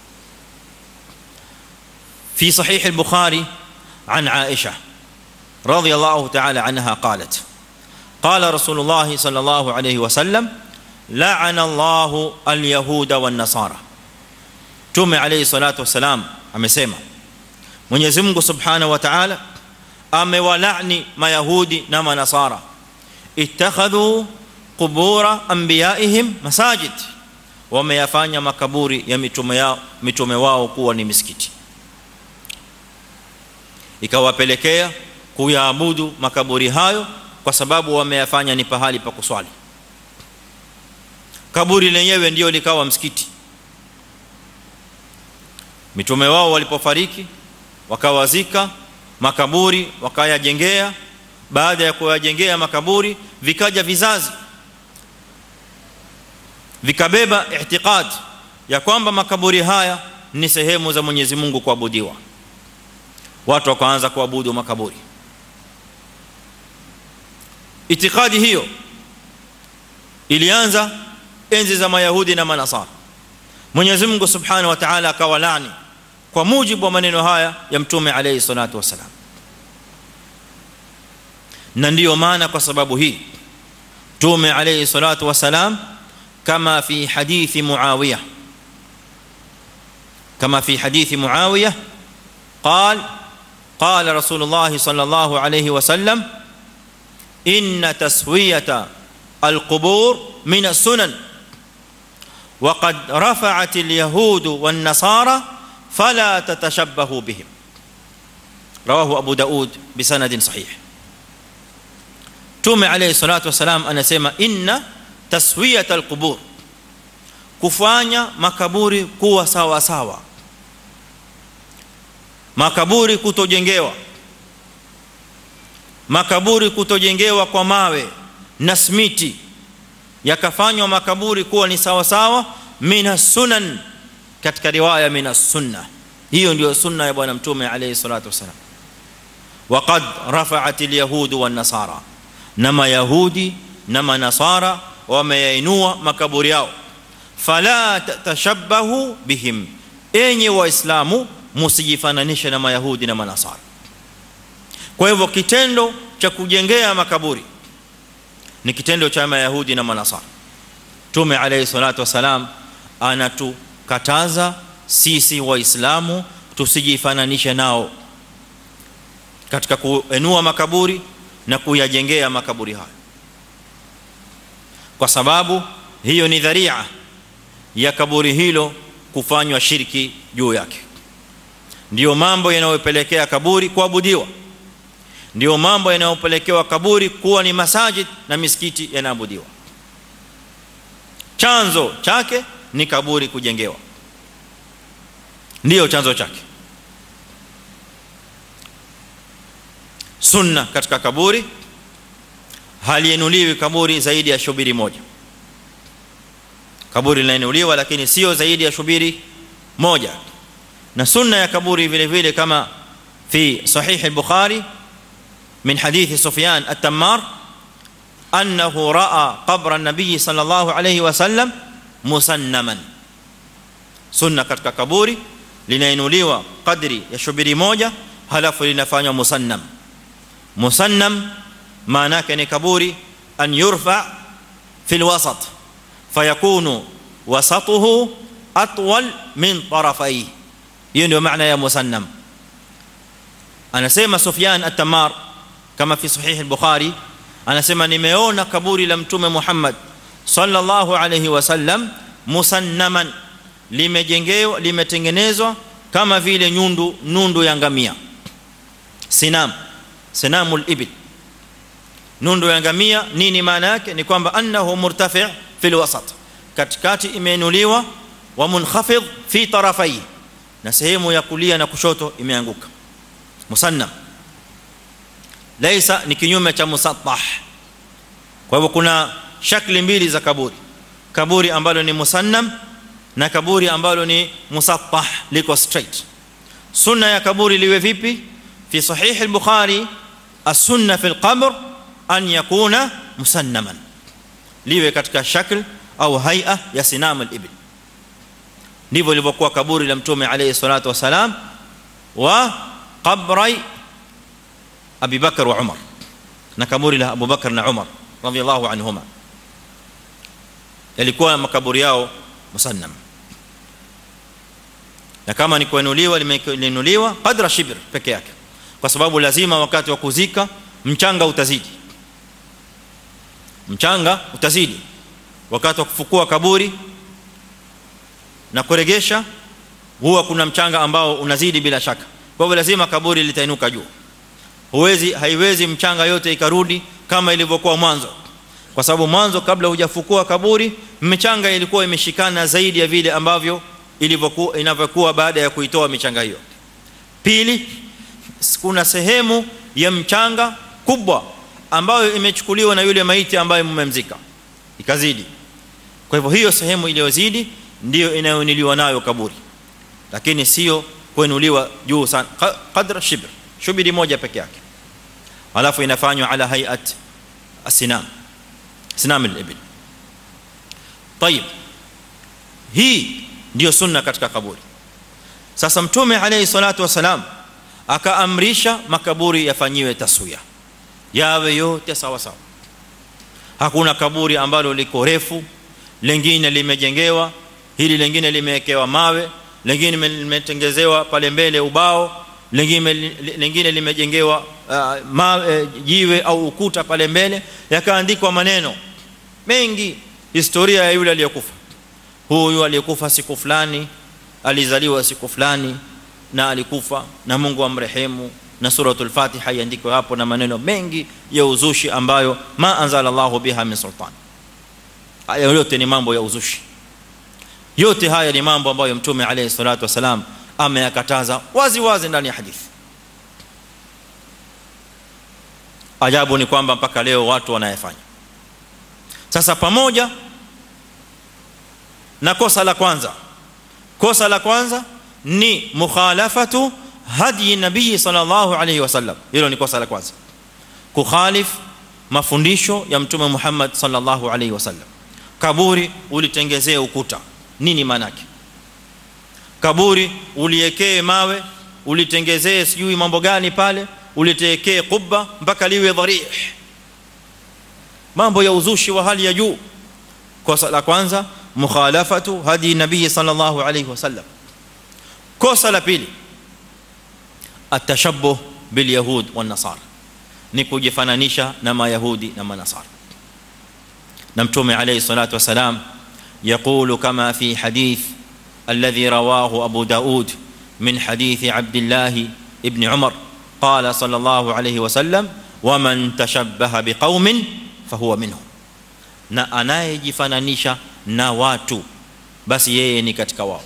في صحيح البخاري عن عائشه رضي الله تعالى عنها قالت قال رسول الله صلى الله عليه وسلم لعن الله اليهود والنصارى tume alayhi salatu wasalam amesema Mwenyezi Mungu Subhanahu wa Ta'ala amewalani mayahudi na manasara ittakhadhu qubura anbiyaihim masajid wameyafanya makaburi ya mitume yao mitume wao kuwa ni misikiti ikawapelekea kuyaabudu makaburi hayo kwa sababu wameyafanya ni pahali pa kuswali kaburi lenyewe ndio likawa msikiti mitume wao walipofariki wakawazika makaburi wakayajengea baada ya kuyajengea makaburi vikaja vizazi vikabeba ihtiqad ya kwamba makaburi haya ni sehemu za Mwenyezi Mungu kuabudiwa watu wakaanza kuabudu makaburi itikadi hiyo ilianza enzi za mayahudi na manasara Mwenyezi Mungu Subhanahu wa Ta'ala akawalani kwa mujibu wa maneno haya ya mtume alayhi salatu wasalam na ndiyo maana kwa sababu hii mtume alayhi salatu wasalam kama fi hadithi muawiya kama fi hadithi muawiya قال قال رسول الله صلى الله عليه وسلم ان تسويه القبور من السنن وقد رفعت اليهود والنصارى فلا تتشبهوا بهم رواه ابو داود بسند صحيح تومي عليه الصلاه والسلام anasema inna taswiyat alqubur kufanya makaburi kuwa sawa sawa makaburi kutojengewa makaburi kutojengewa kwa mawe na smiti yakafanywa makaburi kuwa ni sawa sawa mina sunan katika riwaya mina sunna hiyo ndio sunna ya bwana mtume alayhi salatu wasalam waqad rafa'at alyahud wan nasara na mayahudi na manasara wameyainua makaburi yao fala tashabbahu bihim enyi waislamu msijifananishe na mayahudi na manasara kwa hivyo kitendo cha kujengea makaburi ni kitendo cha mayahudi na manasara tume alayhi salatu wasalam anatukataza sisi waislamu tusijifananishe nao katika kuenua makaburi na kuyajengea makaburi hayo kwa sababu hiyo ni dharia ya kaburi hilo kufanywa shirki juu yake ndio mambo yanayopelekea kaburi kuabudiwa ndio mambo yanayopelekewa kaburi kuwa ni masajid na misikiti yanaabudiwa chanzo chake ni kaburi kujengewa ndio chanzo chake sunna katika kaburi halienuliwi kaburi zaidi ya shubiri moja kaburi linainuliwa lakini sio zaidi ya shubiri moja na sunna ya kaburi vile vile kama fi sahih al-bukhari min hadith sufyan at-tammar annahu raa qabra an-nabiy sallallahu alayhi wasallam musannaman sunna katika kaburi linainuliwa kadri ya shubiri moja halafu linafanywa musannam musannam maana yake ni kaburi an yurfa fi al-wasat fayakunu wasatuhu atwal min tarafayhi hiyo ndio maana ya musannam anasema Sufyan at-Tamar kama fi sahih al-Bukhari anasema nimeona kaburi la mtume Muhammad sallallahu alayhi wasallam musannaman limejengewa limetengenezwa kama vile nyundu nundu ya ngamia sinam sinamul ibil nundu ya ngamia nini maana yake ni kwamba annahu murtafi' fil wasat katikati imeinuliwa wa munkhafidh fi tarafai na sehemu ya kulia na kushoto imeanguka musannam laysa ni kinyume cha musattah kwa hivyo kuna shakli mbili za kaburi kaburi ambalo ni musannam na kaburi ambalo ni musattah liko straight sunna ya kaburi liwe vipi fi sahih al-bukhari as-sunna fi al-qabr an yakuna musannaman liwe katika shakl au hay'a ya sinam al-ibl ndivyo lilivyokuwa kaburi la mtume alayhi salatu wasalam wa qabrai Abi Bakar wa Umar na kaburi la Abu Bakar na Umar radhiyallahu anhuma yalikuwa makaburi yao musannam na kama ni kuinuliwa limeinuliwa qadra shibr peke yake kwa sababu lazima wakati wa kuzika mchanga utazidi mchanga utazidi wakati wa kufukua kaburi na kuregesha huwa kuna mchanga ambao unazidi bila shaka kwa hivyo lazima kaburi litainuka juu huwezi haiwezi mchanga yote ikarudi kama ilivyokuwa mwanzo kwa sababu mwanzo kabla hujafukua kaburi mchanga ilikuwa imeshikana zaidi ya vile ambavyo ilivyokuwa inavyokuwa baada ya kuitoa michanga hiyo pili kuna sehemu ya mchanga kubwa ambayo imechukuliwa na yule maiti ambaye mmemzika ikazidi kwa hivyo hiyo sehemu iliyozidi ndio inayoniliwa nayo kaburi lakini sio kuinuliwa juu sana qadra shibr shubiri moja peke yake alafu inafanywa ala hayat asinam sinam al-ibl طيب hii ndio sunna katika kaburi sasa mtume alayhi salatu wasalam akaamrisha makaburi yafanyiwe taswiya yawe yote sawa sawa hakuna kaburi ambalo liko refu lingine limejengewa hili lingine limewekewa mawe lingine limetengezewa pale mbele ubao lingine lingine limejengewa uh, mawe jiwe au ukuta pale mbele yakaandikwa maneno mengi historia ya yule aliyekufa huyu aliyekufa siku fulani alizaliwa siku fulani na alikufa na Mungu amrehemu na suratul fatiha iandikwe hapo na maneno mengi ya uzushi ambayo ma anzala Allahu biha min sultan haya yote ni mambo ya uzushi yote haya ni mambo ambayo mtume alayhi salatu wasalam ameyakataza wazi wazi ndani ya hadithi ajabu ni kwamba mpaka leo watu wanayefanya sasa pamoja na kosa la kwanza kosa la kwanza ni mukhalafatu hadi nabii sallallahu alayhi wasallam hilo ni kosa la kwanza kukhalif mafundisho ya mtume Muhammad sallallahu alayhi wasallam kaburi ulitengezee ukuta nini maana yake kaburi uliekee mawe ulitengezee sijui mambo gani pale ulitekee kubba mpaka liwe dharih mambo ya uzushi wa hali ya juu kosa la kwanza mukhalafatu hadi nabii sallallahu alayhi wasallam kosa la pili atashabbuh bil yahud wan nasara ni kujifananisha na mayahudi na manasara na mtume alayhi salatu wasalam يقول كما في حديث الذي رواه ابو داود من حديث عبد الله ابن عمر قال صلى الله عليه وسلم ومن تشبه بقوم فهو منهم na anayejifananisha na watu basi yeye ni katika wao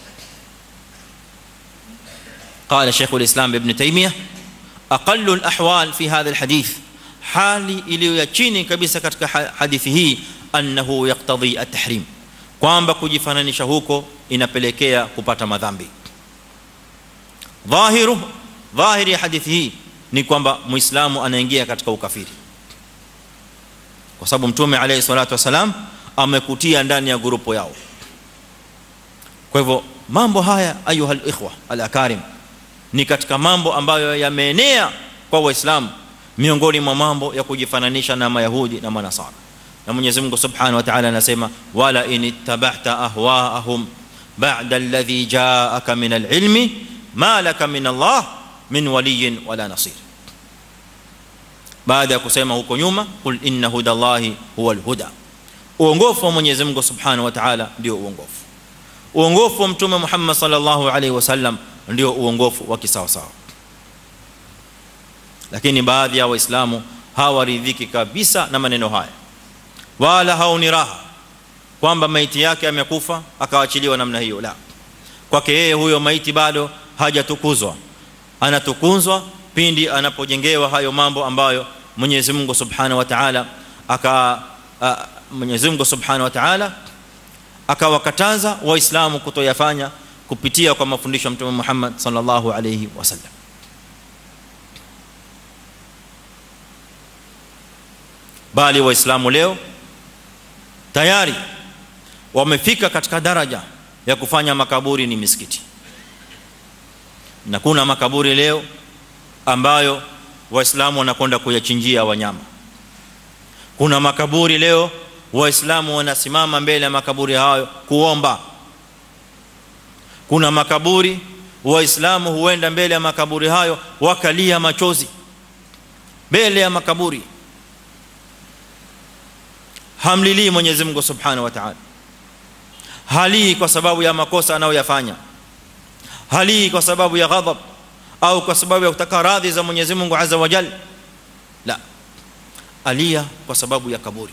قال شيخ الاسلام ابن تيميه اقل الاحوال في هذا الحديث hali iliyo ya chini kabisa katika hadithi hii annahu yaqtadhi at-tahrim kwamba kujifananisha huko inapelekea kupata madhambi dhahiru dhahiri ya hadithi hii ni kwamba muislamu anaingia katika ukafiri kwa sababu mtume alayhi salatu wasalam amekutia ndani ya grupo yao kwa hivyo mambo haya ayuha alikhwa alakarim ni katika mambo ambayo yameenea kwa waislamu miongoni mwa mambo ya kujifananisha na mayahudi na manasara na Mwenyezi Mungu Subhanahu wa Ta'ala anasema wala inittaba'ta ahwa'ahum ba'da alladhi ja'aka min al-ilmi ma laka min Allah min waliyyin wala nasir baada ya kusema huko nyuma kul inna hudallahi huwal huda uongofu wa Mwenyezi Mungu Subhanahu wa Ta'ala ndio uongofu uongofu wa mtume Muhammad sallallahu alaihi wasallam ndio uongofu wa kisawa sawa lakini baadhi ya waislamu hawaridhiki kabisa na maneno haya wala haoni raha kwamba maiti yake amekufa akaachiliwa namna hiyo la kwake yeye huyo maiti bado hajatukuzwa anatukuzwa pindi anapojengewa hayo mambo ambayo Mwenyezi Mungu Subhanahu wa Ta'ala aka Mwenyezi Mungu Subhanahu wa Ta'ala akawakataza waislamu kutoyafanya kupitia kwa mafundisho ya Mtume Muhammad sallallahu alayhi wasallam bali waislamu leo tayari wamefika katika daraja ya kufanya makaburi ni misikiti na kuna makaburi leo ambayo waislamu wanakwenda kuyachinjia wanyama kuna makaburi leo waislamu wanasimama mbele ya makaburi hayo kuomba kuna makaburi waislamu huenda mbele ya makaburi hayo wakalia machozi mbele ya makaburi hamlilii Mwenyezi Mungu Subhanahu wa Ta'ala halii kwa sababu ya makosa anayoyafanya halii kwa sababu ya ghadhab au kwa sababu ya kutaka radhi za Mwenyezi Mungu Azza wa Jalla la alia kwa sababu ya kaburi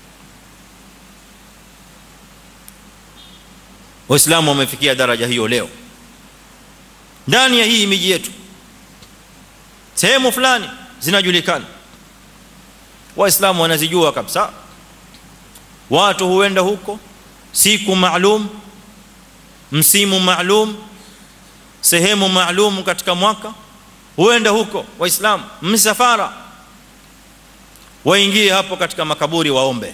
waislamu wamefikia daraja hiyo leo ndani ya hii miji yetu sehemu fulani zinajulikana waislamu wanazijua kabisa watu huenda huko siku maalum msimu maalum sehemu maalum katika mwaka huenda huko waislamu msafara waingie hapo katika makaburi waombe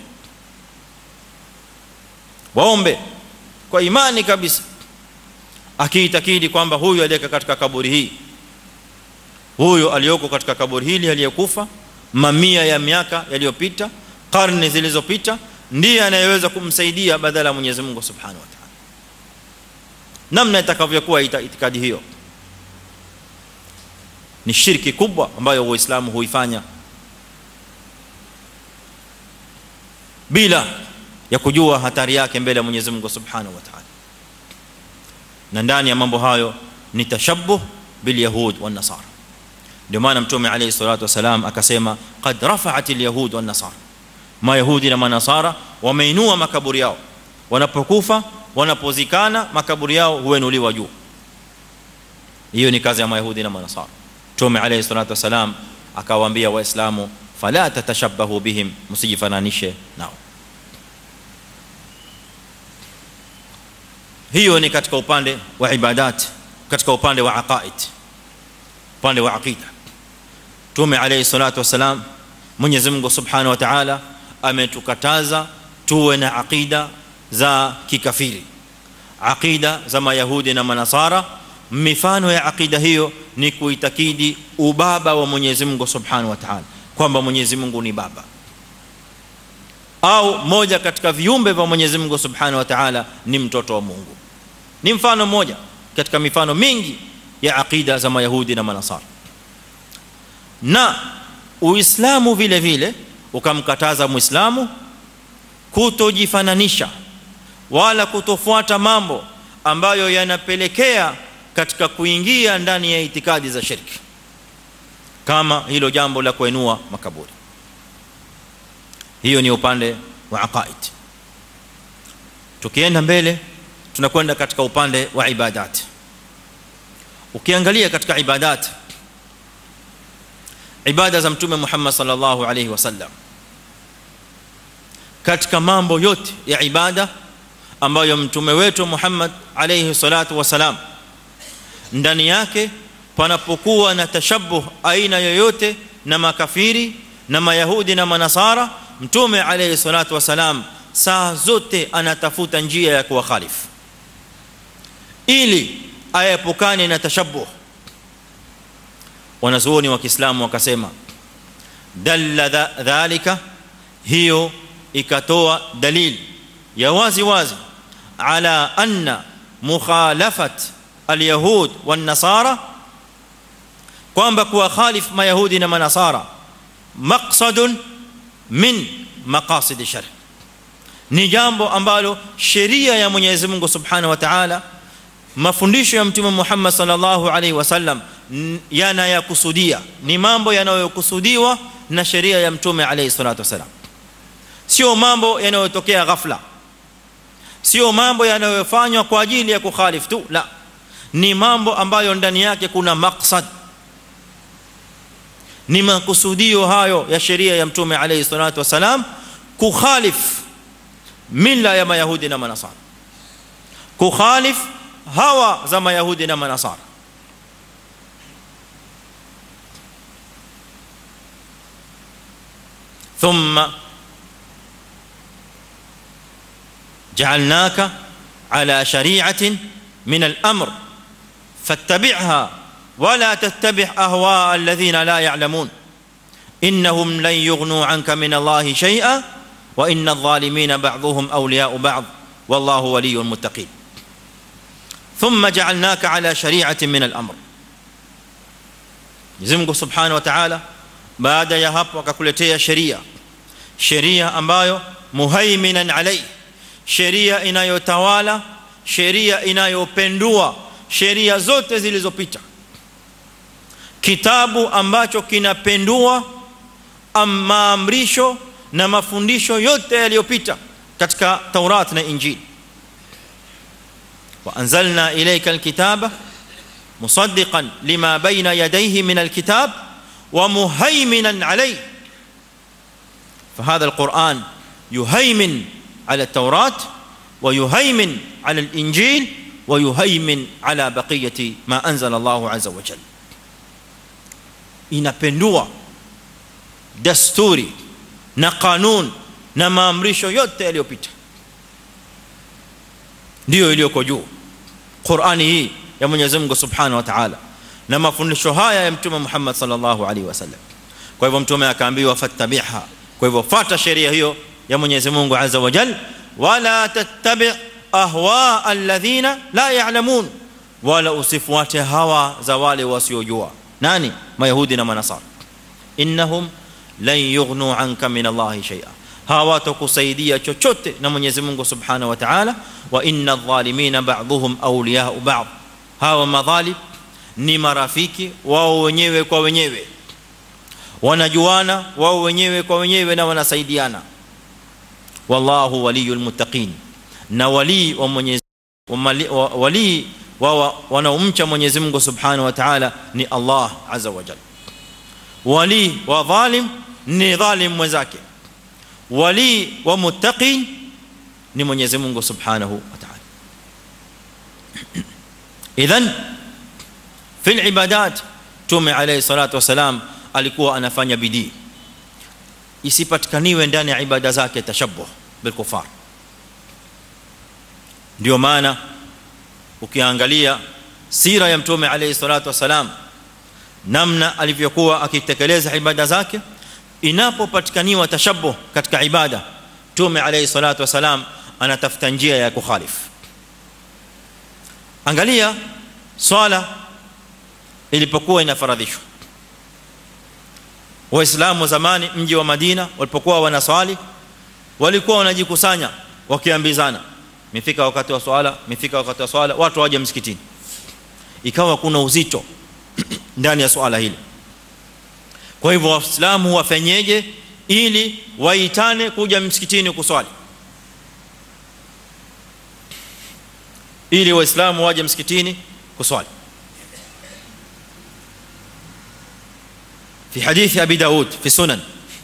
waombe kwa imani kabisa akiitakidi kwamba huyu aliyeka katika kaburi hii huyu aliyoko katika kaburi hili aliyekufa mamia ya miaka yaliyopita karne zilizopita ndiye anayeweza kumsaidia badala ya Mwenyezi Mungu Subhanahu wa Ta'ala namna itakavyokuwa itikadi hiyo ni shirki kubwa ambayo waislamu huifanya bila ya kujua hatari yake mbele ya Mwenyezi Mungu Subhanahu wa Ta'ala na ndani ya mambo hayo ni tashabbuh bil yahud wan nasara ndio maana mtume alayhi salatu wasalam akasema qad rafa'at al yahud wan nasara mayahudi na manasara wameinua makaburi yao wanapokufa wanapozikana makaburi yao huenuliwa juu hiyo ni kazi ya mayahudi na manasara mtume alayhi salatu wasalam akawaambia waislamu fala tatashabbahu bihim msijifananishe nao hiyo ni katika upande wa ibadat katika upande wa aqaid upande wa aqida tume alayhi salatu wasalam Mwenyezi Mungu Subhanahu wa Ta'ala ametukataza tuwe na aqida za kikafiri aqida za mayahudi na manasara mifano ya aqida hiyo ni kuitakidi ubaba wa Mwenyezi Mungu Subhanahu wa Ta'ala kwamba Mwenyezi Mungu ni baba au moja katika viumbe vya Mwenyezi Mungu Subhanahu wa Ta'ala ni mtoto wa Mungu ni mfano mmoja katika mifano mingi ya aqida za mayahudi na manasara na uislamu vile vile ukamkataza muislamu kutojifananisha wala kutofuata mambo ambayo yanapelekea katika kuingia ndani ya itikadi za shirki kama hilo jambo la kuinua makaburi hiyo ni upande wa aqaid tukienda mbele tunakwenda katika upande wa ibadat ukiangalia katika ibadat ibada za mtume Muhammad sallallahu alayhi wasallam katika mambo yote ya ibada ambayo mtume wetu Muhammad alayhi salatu wasalam ndani yake panapokuwa na tashabbuh aina yoyote na makafiri na mayahudi na manasara mtume alayhi salatu wasalam saa zote anatafuta njia ya kuwakhalifu ili ayepukane na tashabbuh wanazuoni wa Kiislamu wakasema dalla dhalika hiyo ikatoa dalil ya wazi wazi ala anna mukhalafat alyahud wan nasara kwamba kuwa khalif mayahudi na manasara maqsadun min maqasid shar ni jambo ambalo sheria ya Mwenyezi Mungu Subhanahu wa Ta'ala mafundisho ya mtume Muhammad sallallahu alaihi wasallam yanayakusudia ni mambo yanayokusudiwa na sheria ya mtume alayhi salatu wasalam sio mambo yanayotokea ghafla sio mambo yanayofanywa kwa ajili ya kukhalifu tu la ni mambo ambayo ndani yake kuna maksad ni makusudio hayo ya sheria ya mtume alayhi salatu wasalam kukhalif mila ya mayahudi na manasara kukhalif hawa za mayahudi na manasara ثم جعلناك على شريعه من الامر فاتبعها ولا تتبع اهواء الذين لا يعلمون انهم لن يغنوا عنك من الله شيئا وان الظالمين بعضهم اولياء بعض والله ولي المتقين ثم جعلناك على شريعه من الامر Mwenyezi Subhanahu wa Ta'ala baada ya hapo akakuletea sheria sheria ambayo muhaiminan alai sheria inayotawala sheria inayopendua sheria zote zilizopita kitabu ambacho kinapendua maamrisho na mafundisho yote yaliyopita katika Taurat na Injili wa anzalna ilayka alkitaba musaddiqan lima bayna yadayhi min alkitab wa muhaiminan alayhi فهذا القرآن يهيمن على التوراة ويهيمن على الإنجيل ويهيمن على بقية ما أنزل الله عز وجل inapendua dasturi na kanun na maamrisho yote yaliyopita ndio iliyoko juu Qur'ani hii ya Mwenyezi Mungu Subhanahu wa Ta'ala na mafundisho haya ya Mtume Muhammad sallallahu alaihi wasallam kwa hivyo mtume akaambiwa fattabiha kwa hivyo fuata sheria hiyo ya Mwenyezi Mungu Azza wa Jalla wala tattabi' ahwa alladhina la ya'lamun wala usifuate hawa za wale wasiojua nani mayahudi na manasara innahum lan yughnu anka min Allah shay'a hawatakusaidia chochote na Mwenyezi Mungu Subhanahu wa Ta'ala wa inna adh-dhalimina ba'dhuhum awliya'u ba'd hawa madhalim ni marafiki wao wenyewe kwa wenyewe wanajuana wao wenyewe kwa wenyewe na wanasaidiana wallahu waliyul muttaqin na wali wa Mwenyezi wali wa wanaomcha Mwenyezi Mungu Subhanahu wa Ta'ala ni Allah Azza wa Jalla wali wa dhalim ni dhalim mwenzake wali wa muttaqin ni Mwenyezi Mungu Subhanahu wa Ta'ala idhan fi al-ibadat tume alayhi salatu wasalam alikuwa anafanya bidii isipatikaniwe ndani ya ibada zake tashabbuh bil kufar ndio maana ukiangalia sira ya mtume alayhi salatu wasalam namna alivyokuwa akitekeleza ibada zake inapopatikaniwa tashabbuh katika ibada mtume alayhi salatu wasalam anatafuta njia ya kukhalifu angalia swala ilipokuwa inafaradhishwa waislamu zamani mji wa Madina walipokuwa wanaswali walikuwa wanajikusanya wakiambizana mifika wakati wa swala mifika wakati wa swala watu waje msikitini ikawa kuna uzito ndani ya swala hili kwa hivyo waislamu wafanyeje ili waitane kuja msikitini kuswali ili waislamu waje msikitini kuswali في حديث ابي داود في سنن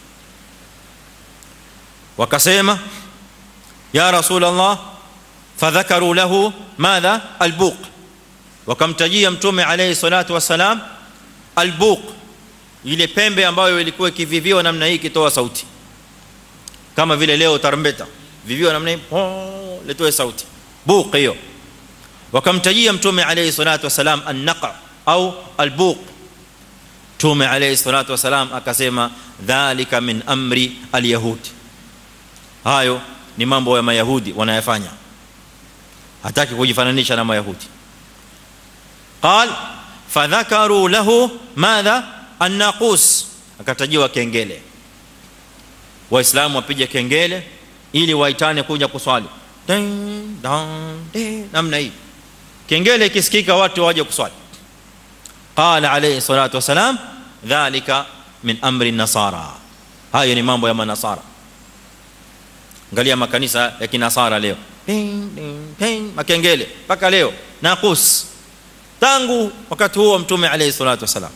وكسمه يا رسول الله فذكروا له ماذا البوق wakamtajia mtume alayhi salatu wasalam albuq ile pembe ambayo ilikuwa ikiviviwa namna hii ikitoa sauti kama vile leo tarumbeta viviwa namna hii oh letoe sauti buq hiyo wakamtajia mtume alayhi salatu wasalam an-naqa au albuq mtume alayhi salatu wasalam akasema dhalika min amri alyahud hayo ni mambo ya mayahudi wanayafanya hataki kujifananisha na mayahudi قال فذكروا له ماذا الناقوس akatajiwa kengele waislamu wapige kengele ili waitane kuja kuswali ding dong namna hii kengele ikisikika watu waje kuswali قال عليه الصلاه والسلام ذلك min amri nasara hayo ni mambo ya manasara angalia makanisa ya kinasara leo ping ping ping makengele mpaka leo naqus tangu wakati huo mtume alayhi salatu wasalam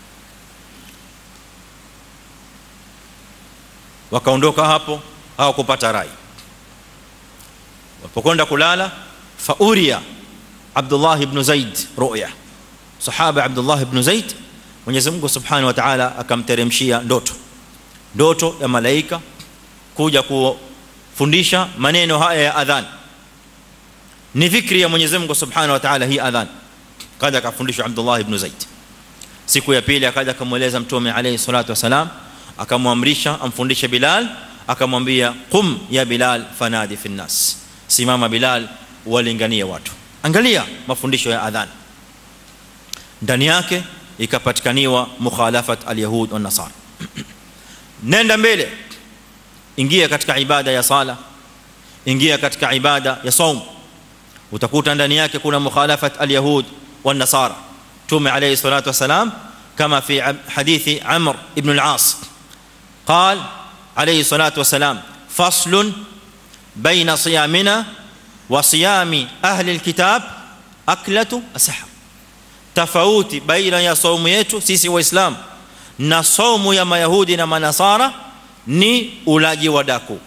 wakaondoka hapo hawakupata rai wapokwenda kulala fauria Abdullah ibn Zaid ru'ya sahaba Abdullah ibn Zaid Mwenyezi Mungu Subhanahu wa Ta'ala akamteremshia ndoto ndoto ya malaika kuja kufundisha maneno haya ya adhan ni fikri ya Mwenyezi Mungu Subhanahu wa Ta'ala hii adhan kaja akafundishwa Abdullah ibn Zaid siku ya pili akaja akamweleza mtume alayhi salatu wasalam akamwamrisha amfundishe Bilal akamwambia qum ya Bilal fanadi fi nas simama Bilal walinganie watu angalia mafundisho ya adhan ndani yake ikapatikaniwa mukhalafat alyahud wan nasara nenda mbele ingia katika ibada ya sala ingia katika ibada ya saum utakuta ndani yake kuna mukhalafat alyahud wan nasara tume alayhi salatu wasalam kama fi hadithi amr ibn al-as قال عليه الصلاه والسلام فصل بين صيامنا وصيام اهل الكتاب اكله السحر tofauti baina ya saumu yetu sisi waislamu na saumu ya mayahudi na manasara ni ulaji wa daku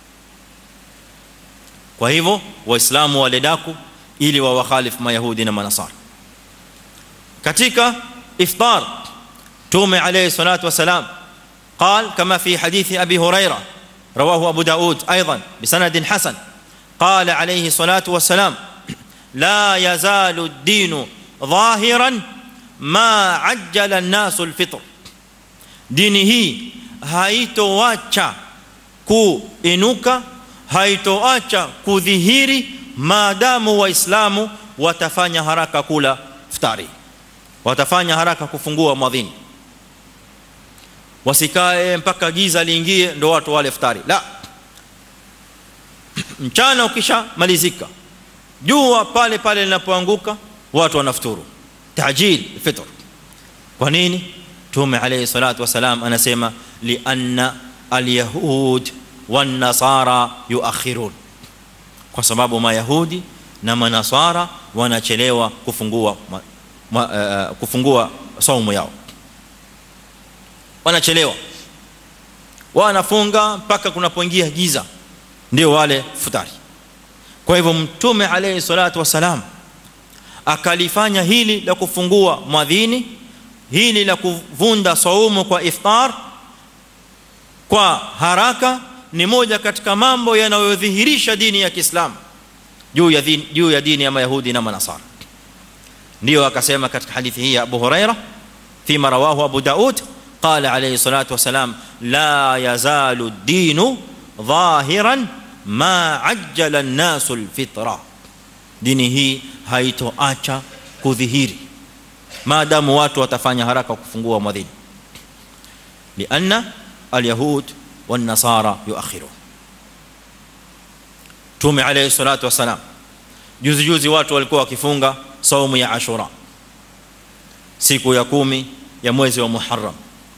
kwa hivyo waislamu wale daku ili wawakhalifu mayahudi na manasara katika iftar tume alayhi salatu wasalam قال كما في حديث ابي هريره رواه ابو داود ايضا بسند حسن قال عليه الصلاه والسلام لا يزال الدين ظاهرا ما عجل الناس الفطر dini hii haitoacha kuinuka haitoacha kudhihiri maadamu waislamu watafanya haraka kula iftari watafanya haraka kufungua mwadhini wasikae mpaka giza liingie ndo watu wale iftari la mchana ukishamalizika jua pale pale linapoanguka watu wanafuturu tajil fitr kwa nini tume alayhi salatu wasalam anasema li anna alyahud wan nasara yuakhirun kwa sababu mayahudi na manasara wanachelewa kufungua ma, ma, uh, kufungua saumu yao wanachelewa wanafunga mpaka kunapoingia giza ndio wale futari kwa hivyo mtume alayhi salatu wasalam akalifanya hili la kufungua mwadhini hili la kuvunda saumu kwa iftar kwa haraka ni moja katika mambo yanayodhihirisha dini ya Kiislamu juu ya dini juu ya dini ya Mayahudi na Manasara ndio akasema katika hadithi hii ya Abu Huraira fima rawahu Abu Daud قال عليه الصلاه والسلام لا يزال الدين ظاهرا ما عجل الناس الفطره dini hii haitoacha kudhihiri maadamu watu watafanya haraka kufungua mwadhini lianna alyahud wan nasara yuakhirun tume alayhi salatu wasalam juzi juzi watu walikuwa wakifunga saumu ya ashura siku ya kumi ya mwezi wa muharram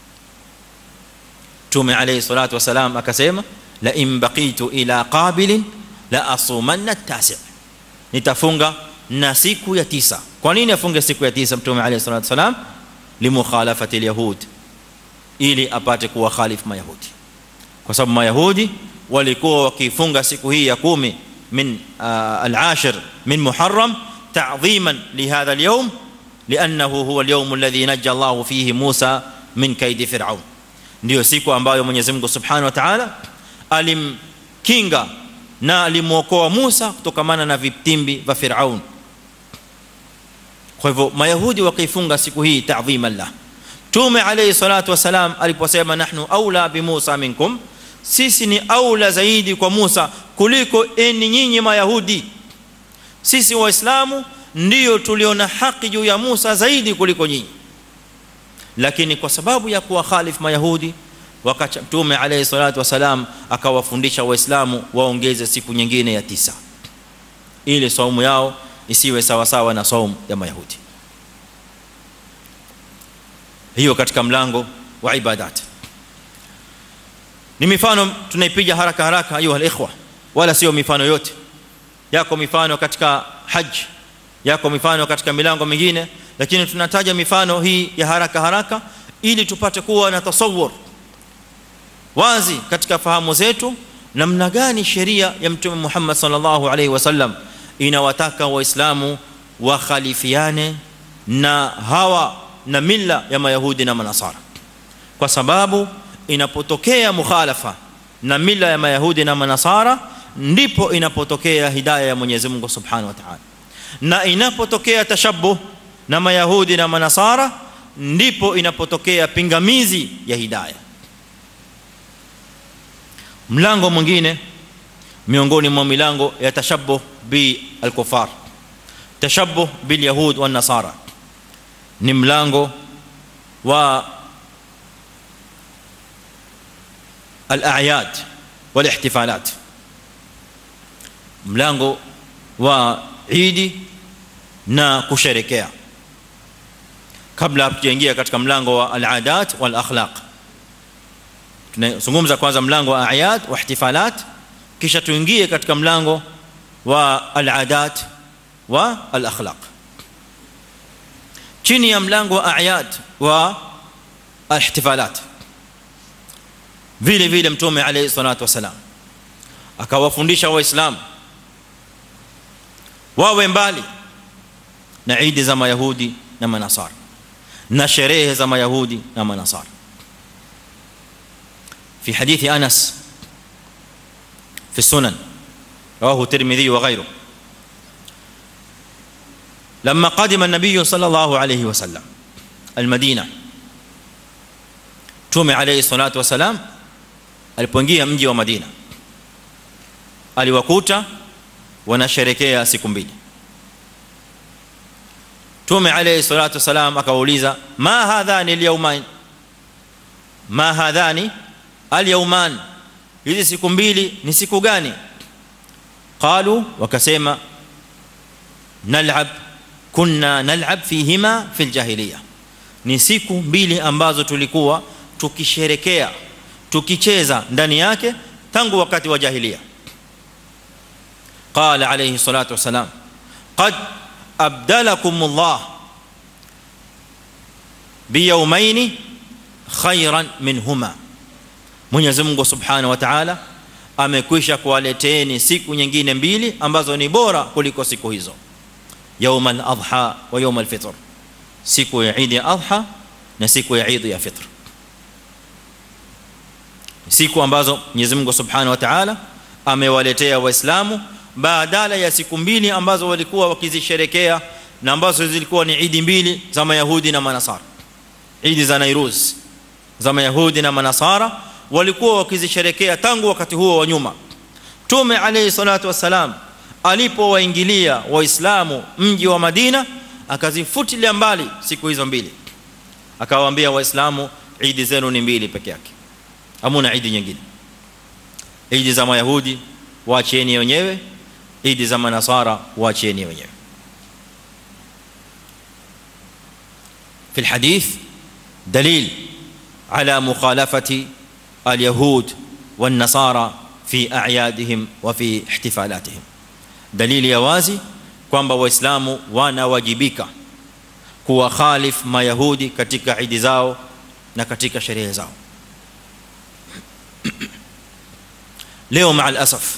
tume alayhi salatu wasalam akasema la in baqitu ila qabilin la asumanna at-tasi' nitafunga na siku ya tisa kwa nini afunge siku ya tisa mtume alayhi salatu wasalam limukhalafati alyahud ili apate kuwa khalif mayahudi kwa sababu mayahudi walikuwa wakifunga siku hii ya 10 min al-ashir min muharram ta'dhiman li hadha al-yawm لانه هو اليوم الذي نجى الله فيه موسى من كيد فرعون ndio siku ambayo Mwenyezi Mungu Subhanahu wa Ta'ala alimkinga na alimuokoa Musa kutokamana na vitimbi vya Firaun kwa hivyo mayahudi wakifunga siku hii ta'dhiman la tume alayhi salatu wasalam aliposema nahnu aula bi Musa minkum sisi ni aula zaidi kwa Musa kuliko eni nyinyi mayahudi sisi waislamu ndio tuliona haki juu ya Musa zaidi kuliko nyinyi lakini kwa sababu ya kuwa khalif mayahudi wakati mtume alayhi salatu wasalam akawafundisha waislamu waongeze siku nyingine ya tisa ili saumu yao isiwe sawa sawa na saumu ya mayahudi hiyo katika mlango wa ibadat ni mifano tunaipiga haraka haraka ayuha alikhwa wala sio mifano yote yako mifano katika haji yako mifano katika milango mingine lakini tunataja mifano hii ya haraka haraka ili tupate kuwa na tasawwur wazi katika fahamu zetu namna gani sheria ya mtume Muhammad sallallahu alaihi wasallam inawataka waislamu wakhalifiane na hawa na mila ya mayahudi na manasara kwa sababu inapotokea mukhalafa na mila ya mayahudi na manasara ndipo inapotokea hidayah ya Mwenyezi Mungu Subhanahu wa Ta'ala na inapotokea tashabbuh na mayahudi na manasara ndipo inapotokea pingamizi ya hidayah mlango mwingine miongoni mwa milango ya tashabbuh bi al-kufar tashabbuh bil yahud wan nasara ni mlango wa al-a'yad wal ihtifalat mlango wa idi na kusherekea kabla hatujaingia katika mlango wa al-adat wal akhlaq tunazungumza kwanza mlango wa a'yad wa ihtifalat kisha tuingie katika mlango wa al-adat wa al-akhlaq chini ya mlango wa a'yad wa ihtifalat vile vile mtume alayhi salatu wasalam akawafundisha waislamu wawe mbali na idi za mayahudi na manasara na sherehe za mayahudi na manasara في حديث انس في السنن رواه الترمذي وغيره لما قدم النبي صلى الله عليه وسلم المدينه تومي عليه الصلاه والسلام alipoingia mji wa Madina aliwakuta wanasherekea siku mbili Tume alayhi salatu wasalam akawauliza ma hadhani alyawmain ma hadhani alyawman hizi siku mbili ni siku gani qalu wakasema nal'ab kunna nal'ab fihima fil jahiliya ni siku mbili ambazo tulikuwa tukisherekea tukicheza ndani yake tangu wakati wa jahiliya qala alayhi salatu wasalam qad abdalakum Allah biyawmayn khayran minhuma Mwenyezi Mungu Subhanahu wa Ta'ala amekwisha kuwaleteeni siku nyingine mbili ambazo ni bora kuliko siku hizo يوم الاضحى ويوم الفطر siku ya Eid al-Adha na siku ya Eid ya Fitr siku ambazo Mwenyezi Mungu Subhanahu wa Ta'ala amewaletea waislamu badala ya siku mbili ambazo walikuwa wakizisherekea na ambazo zilikuwa ni Eid mbili za Mayahudi na Manasara Eid za Nairuz za Mayahudi na Manasara walikuwa wakizisherekea tangu wakati huo wa nyuma Mtume alayhi salatu wasalam alipowaingilia waislamu mji wa Madina akazifutilia mbali siku hizo mbili akawaambia waislamu Eid zenu ni mbili peke yake hamuna Eid nyingine Eid za Mayahudi waachieni wenyewe Eid za Manasara waachieni wenyewe في الحديث دليل على مخالفه اليهود والنصارى في اعيادهم وفي احتفالاتهم دليل ya wazi kwamba waislamu wanawajibika kuwakhalif mayahudi katika idi zao na katika sherehe zao leo maa alasaf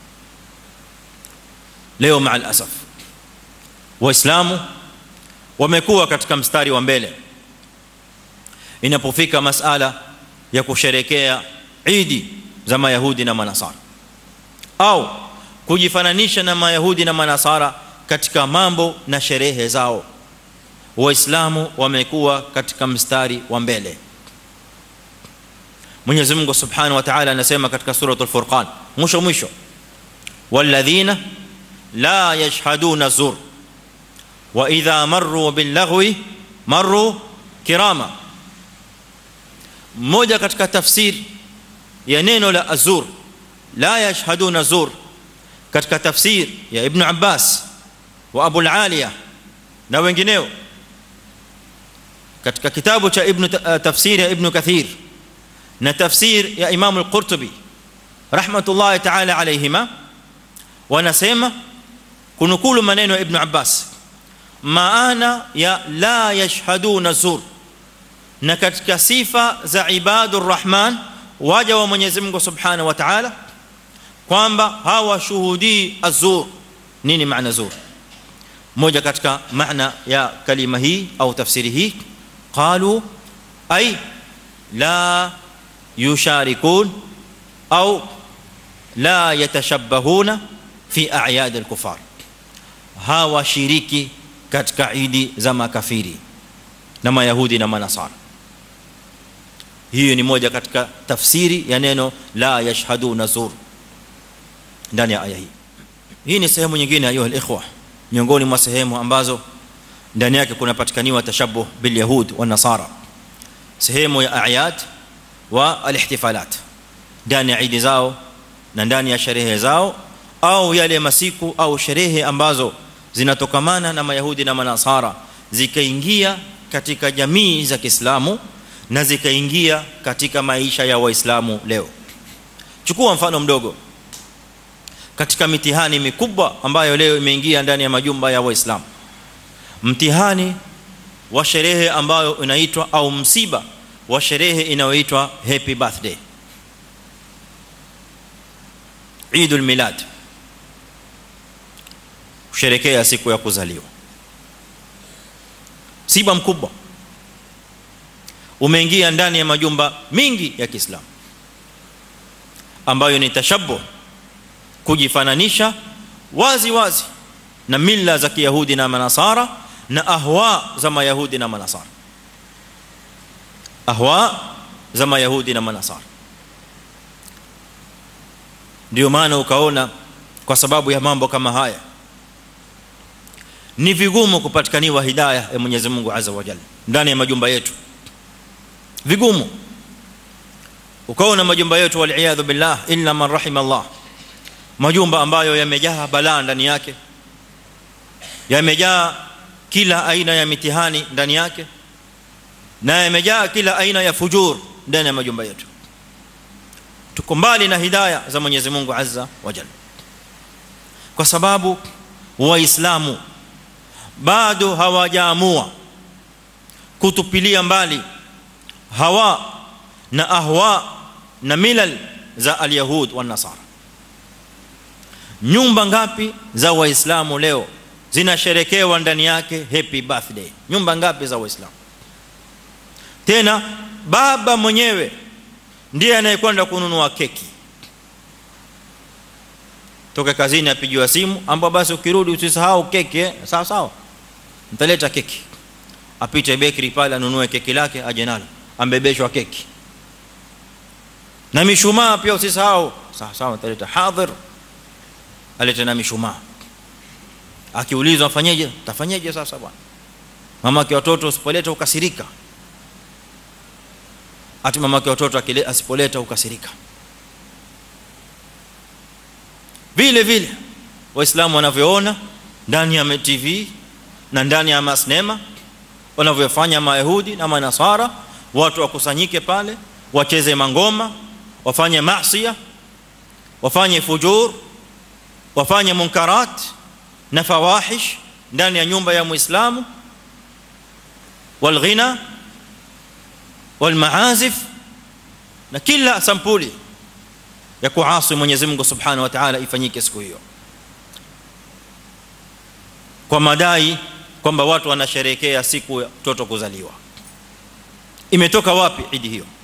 leo maa alasaf waislamu wamekuwa katika mstari wa mbele inapofika masala ya kusherekea idi za mayahudi na manasara au kujifananisha na mayahudi na manasara katika mambo na sherehe zao waislamu wamekuwa katika mstari wa mbele Mwenyezi Mungu Subhanahu wa Ta'ala anasema katika suratul Furqan mwisho mwisho walladhina la yashhaduna zur wa idha marru bil laghwi marru kirama mmoja katika tafsiri ya neno la azur la yashhaduna zur katika tafsir ya ibn Abbas wa Abu al-Aliya na wengineo katika kitabu cha ibn tafsir ya ibn kathir na tafsir ya imam al-qurtubi rahmatullahi ta'ala alayhima wanasema kunukulu maneno ya ibn abbas maana ya la yashhaduna zur na katika sifa za ibadur rahman waja wa Mwenyezi Mungu Subhanahu wa Ta'ala kwamba hawashuhudii azur nini maana zur moja katika maana ya kalima hii au tafsiri hii qalu ay la yusharikun au la yatashabbahuna fi a'yad al-kufar hawashiriki katika idi za makafiri na mayahudi na manasara hiyo ni moja katika tafsiri ya neno la yashhaduna zur ndani ya aya hii hii ni sehemu nyingine ayu alikhwa miongoni mwa sehemu ambazo ndani yake kunapatikaniwa tashabbuh bil yahud wa nasara sehemu ya ayat wa alihtifalat ndani ya idi zao na ndani ya sherehe zao au yale masiku au sherehe ambazo zinatokamana na mayahudi na manasara zikaingia katika jamii za Kiislamu na zikaingia katika maisha ya waislamu leo chukua mfano mdogo katika mitihani mikubwa ambayo leo imeingia ndani ya majumba ya waislamu mtihani wa sherehe ambayo inaitwa au msiba wa sherehe inayoitwa happy birthday Eidul Milad kusherekea siku ya kuzaliwa msiba mkubwa umeingia ndani ya majumba mingi ya Kiislamu ambayo ni tashabbuh kujifananisha wazi wazi na mila za Kiyahudi na Manasara na ahwa za Mayahudi na Manasara ahwa za Mayahudi na Manasara ndio maana ukaona kwa sababu ya mambo kama haya ni vigumu kupatikaniwa hidayah ya Mwenyezi Mungu Azza wa Jalla ndani ya majumba yetu vigumu ukaona majumba yetu wal billah illa man rahima Allah majumba ambayo yamejaa balaa ndani yake yamejaa kila aina ya mitihani ndani yake na yamejaa kila aina ya fujur ndani ya majumba yetu tuko mbali na hidayah za Mwenyezi Mungu Azza wa Jalla kwa sababu waislamu bado hawajaamua kutupilia mbali hawa na ahwa na milal za alyahud wa nasara nyumba ngapi za waislamu leo zinasherekewa ndani yake happy birthday nyumba ngapi za waislamu tena baba mwenyewe ndiye anayekwenda kununua keki toka kazini apigiwa simu ambapo basi ukirudi usisahau keki eh? sawa sawa mtaleta keki apite bakery pale anunue keki lake aje nalo ambebeshwa keki na mishumaa pia usisahau sawa sawa mtaleta hadhir alete na mishumaa akiulizwa afanyeje tafanyeje sasa bwana mamake watoto usipoleta ukasirika ati mamake watoto akile asipoleta ukasirika vile vile waislamu wanavyoona ndani ya TV na ndani ya masnema wanavyofanya mayahudi na manasara watu wakusanyike pale wacheze mangoma wafanye maasiya wafanye fujur wafanye munkarat na fawahish ndani ya nyumba ya muislamu walghina walmaazif na kila sampuli ya kuasi Mwenyezi Mungu Subhanahu wa Ta'ala ifanyike siku hiyo kwa madai kwamba watu wanasherehekea siku ya mtoto kuzaliwa imetoka wapi idi hiyo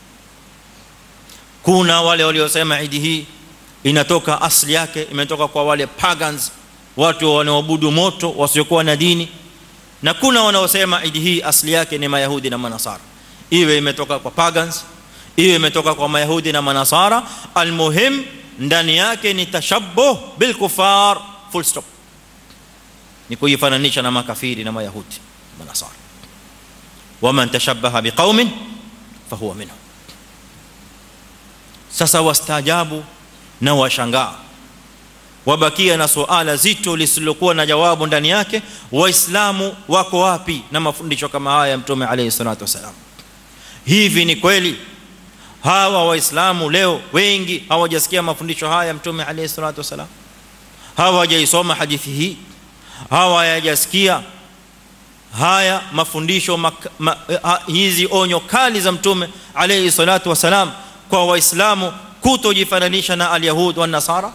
kuna wale waliosema idi hii inatoka asli yake imetoka kwa wale pagans watu wanaoabudu moto wasiokuwa na dini na kuna wanaosema idi hii asli yake ni mayahudi na manasara iwe imetoka kwa pagans iwe imetoka kwa mayahudi na manasara almuhim ndani yake ni tashabbuh bil kufar full stop ni kujifananisha na makafiri na mayahudi manasara waman tashabbaha biqaumin fahuwa minhum sasa wastajabu na washangaa wabakia na suala zito lisilokuwa na jawabu ndani yake waislamu wako wapi na mafundisho kama haya ya mtume alayhi salatu wasalam hivi ni kweli hawa waislamu leo wengi hawajasikia mafundisho haya ya mtume alayhi salatu wasalam hawajaisoma hadithi hii hawajasikia haya mafundisho mak, ma, ha, hizi onyo kali za mtume alayhi salatu wasalam kwa waislamu kutojifananisha na alyahud wa nasara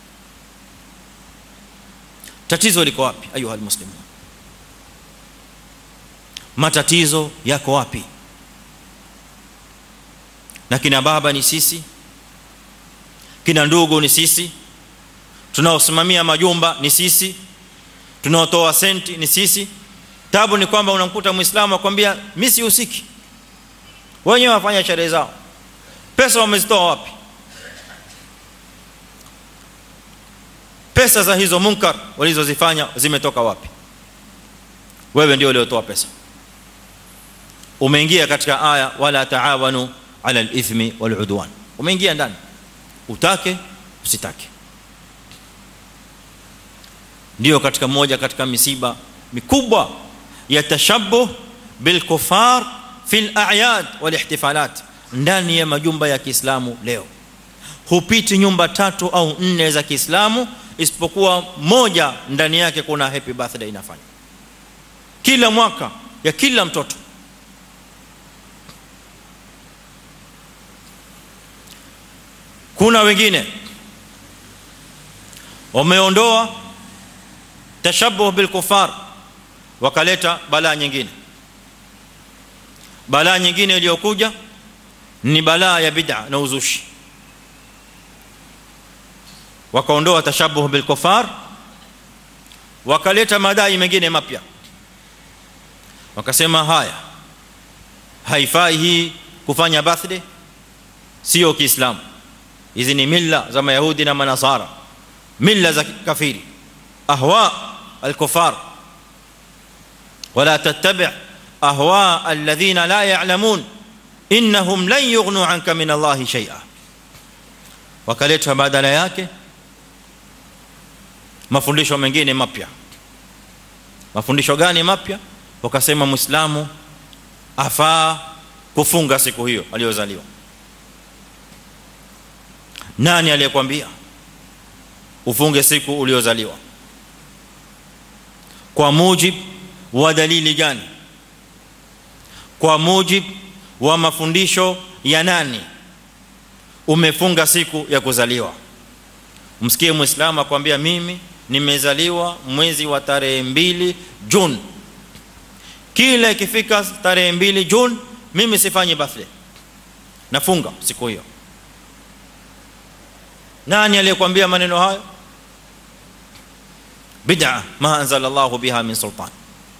tatizo liko wapi ayuha almuslimun matatizo yako wapi na kina baba ni sisi kina ndugu ni sisi tunaosimamia majumba ni sisi tunaotoa senti ni sisi tabu ni kwamba unamkuta muislamu akwambia mimi sihusiki wenyewe wafanya sherehe zao pesa wamezitoa wapi pesa za hizo munkar walizozifanya zimetoka wapi wewe ndio uliotoa pesa umeingia katika aya wala taawanu ala alithmi waludwan umeingia ndani utake usitake ndio katika moja katika misiba mikubwa ya tashabbuh bil kufar fil a'yad wal ihtifalat ndani ya majumba ya Kiislamu leo hupiti nyumba tatu au nne za Kiislamu isipokuwa moja ndani yake kuna happy birthday inafanya kila mwaka ya kila mtoto kuna wengine wameondoa tashabbuh bil kufar wakaleta balaa nyingine balaa nyingine iliyokuja ni balaa ya bid'a na uzushi wakaondoa tashabbuh bil kufar wakaleta madai mengine mapya wakasema haya haifai hii kufanya birthday sio kiislamu hizi ni mila za mayahudi na manasara mila za kafiri ahwa al-kufar wala tattabi' ahwa alladhina la ya'lamun innahum lan yughnu 'anka min Allah shay'a wakaleta badala yake mafundisho mengine mapya mafundisho gani mapya wakasema muislamu afaa kufunga siku hiyo aliyozaliwa nani aliyekwambia ufunge siku uliozaliwa kwa mujib wa dalili gani kwa mujib wa mafundisho ya nani umefunga siku ya kuzaliwa msikie muislamu akwambia mimi nimezaliwa mwezi wa tarehe mbili June kila ikifika tarehe mbili June mimi sifanyi birthday nafunga siku hiyo nani aliyekwambia maneno hayo bid'a ma anzala Allah biha min sultan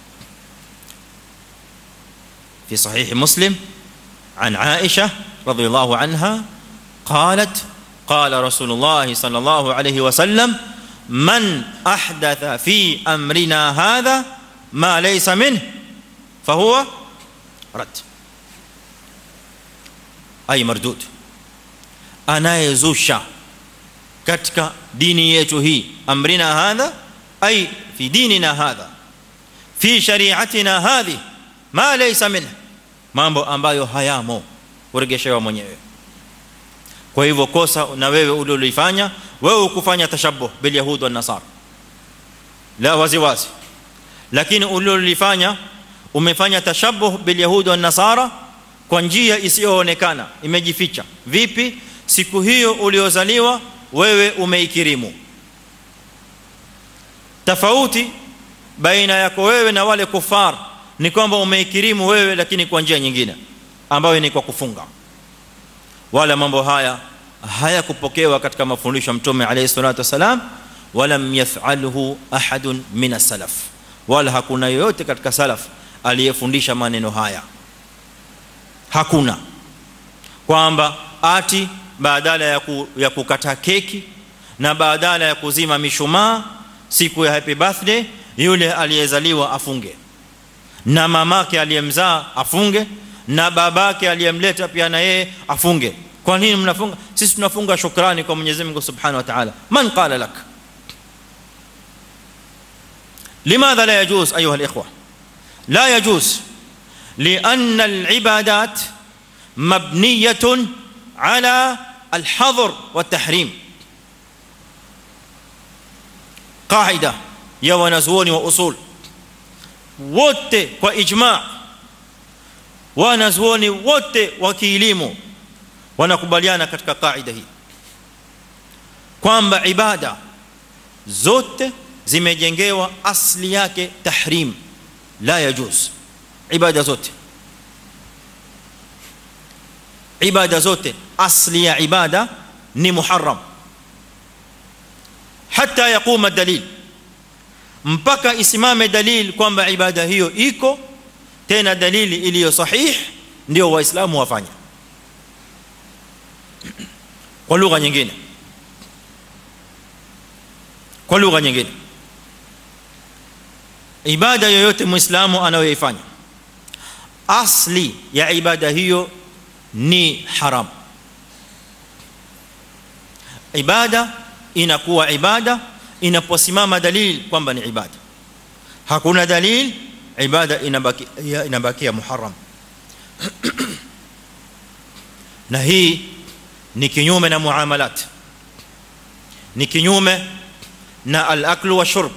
في صحيح مسلم عن عائشة رضي الله عنها قالت قال رسول الله صلى الله عليه وسلم من أحدث في أمرنا هذا ما ليس منه فهو رد أي مردود anayezusha katika dini yetu hii amrina hadha ay fi dinina hadha fi shari'atina hadhi ma laysa minhu mambo ambayo hayamo uregeshewa mwenyewe kwa hivyo kosa na wewe ulilofanya wewe ukufanya tashabbuh bil yahud wan nasara la wazi wazi lakini ulilofanya umefanya tashabbuh bil yahud wan nasara kwa njia isiyoonekana imejificha vipi siku hiyo uliozaliwa wewe umeikirimu tofauti baina yako wewe na wale kufar ni kwamba umeikirimu wewe lakini kwa njia nyingine ambayo ni kwa kufunga wala mambo haya hayakupokewa katika mafundisho ya mtume alayhi salatu wasalam walam yaf'alhu ahadun min as-salaf wala hakuna yoyote katika salaf aliyefundisha maneno haya hakuna kwamba ati badala ya, ku, ya kukata keki na badala ya kuzima mishumaa siku ya happy birthday yule aliyezaliwa afunge na mamake aliyemzaa afunge na babake aliyemleta pia na yeye afunge kwa nini mnafunga sisi tunafunga shukrani kwa Mwenyezi Mungu Subhanahu wa Ta'ala man qala lak لماذا لا يجوز ايها الاخوه لا يجوز لان العبادات مبنيه على الحظر والتحريم قاعده يا wanazuoni wa usul wote kwa ijma wanazuoni wote wa kielimu wanakubaliana katika kaida hii kwamba ibada zote zimejengewa asli yake tahrim la yajuz ibada zote ibada zote asli ya ibada ni muharram hatta yaquma dalil mpaka isimame dalil kwamba ibada hiyo iko tena dalili iliyo sahih ndio waislamu wafanya kwa lugha nyingine kwa lugha nyingine ibada yoyote muislamu anayoifanya asli ya ibada hiyo ni haram ibada inakuwa ibada inaposimama dalil kwamba ni ibada hakuna dalil ibada inabaki inabakia muharram na hii ni kinyume na muamalat ni kinyume na al-aklu wa shurb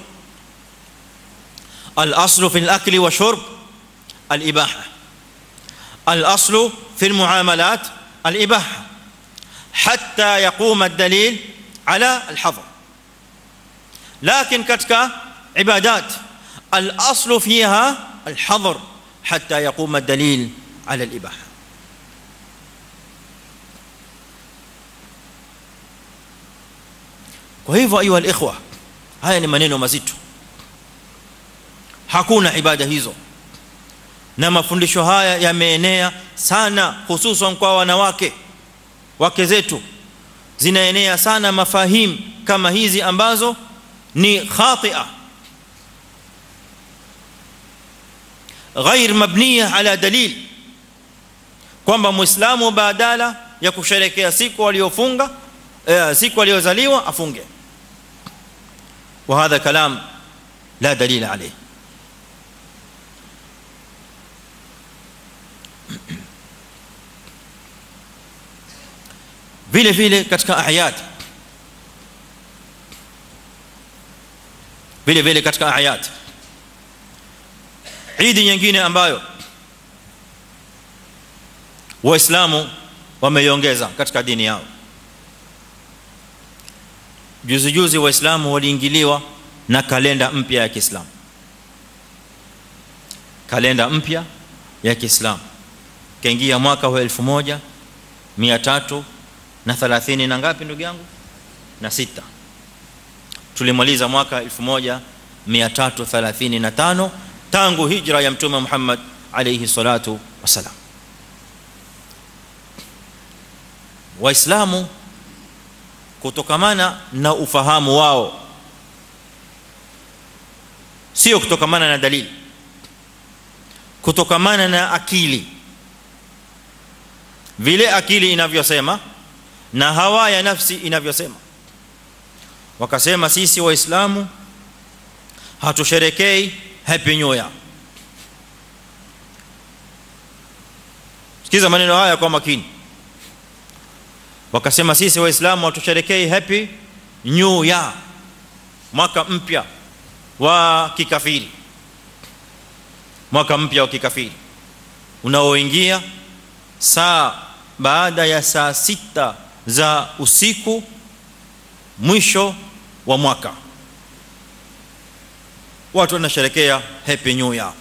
al-aslu fi al-akli wa shurb al-ibaha al-aslu fi al-muamalat al-ibaha hatta yaquma ad-dalil ala al-hadr لكن katika ibadat al-aslu fiha al-hadr hatta yaquma ad-dalil ala al-ibaha kwa hivyo ayu al-ikhwa haya ni maneno mazito hakuna ibada hizo na mafundisho haya yameenea sana hususan kwa wanawake wake zetu zinaenea sana mafahim kama hizi ambazo ni khatia غير مبنيه على دليل kwamba muislamu badala ya kusherekea siku aliyofunga siku aliyozaliwa afunge وهذا كلام لا دليل عليه vile vile katika ayat vile vile katika ayat idi nyingine ambayo waislamu wameiongeza katika dini yao juzi juzi waislamu waliingiliwa na kalenda mpya ya Kiislamu kalenda mpya ya Kiislamu kaingia mwaka wa 1300 na 30 na ngapi ndugu yangu na sita tulimaliza mwaka 1335 tangu hijra ya mtume Muhammad alayhi salatu wasalam waislamu kutokamana na ufahamu wao sio kutokamana na dalili kutokamana na akili vile akili inavyosema na hawa ya nafsi inavyosema wakasema sisi waislamu hatusherekei happy new year sikiza maneno haya kwa makini wakasema sisi waislamu hatusherekei happy new year mwaka mpya wa kikafiri mwaka mpya wa kikafiri unaoingia saa baada ya saa sita za usiku mwisho wa mwaka watu wanasherekea happy new year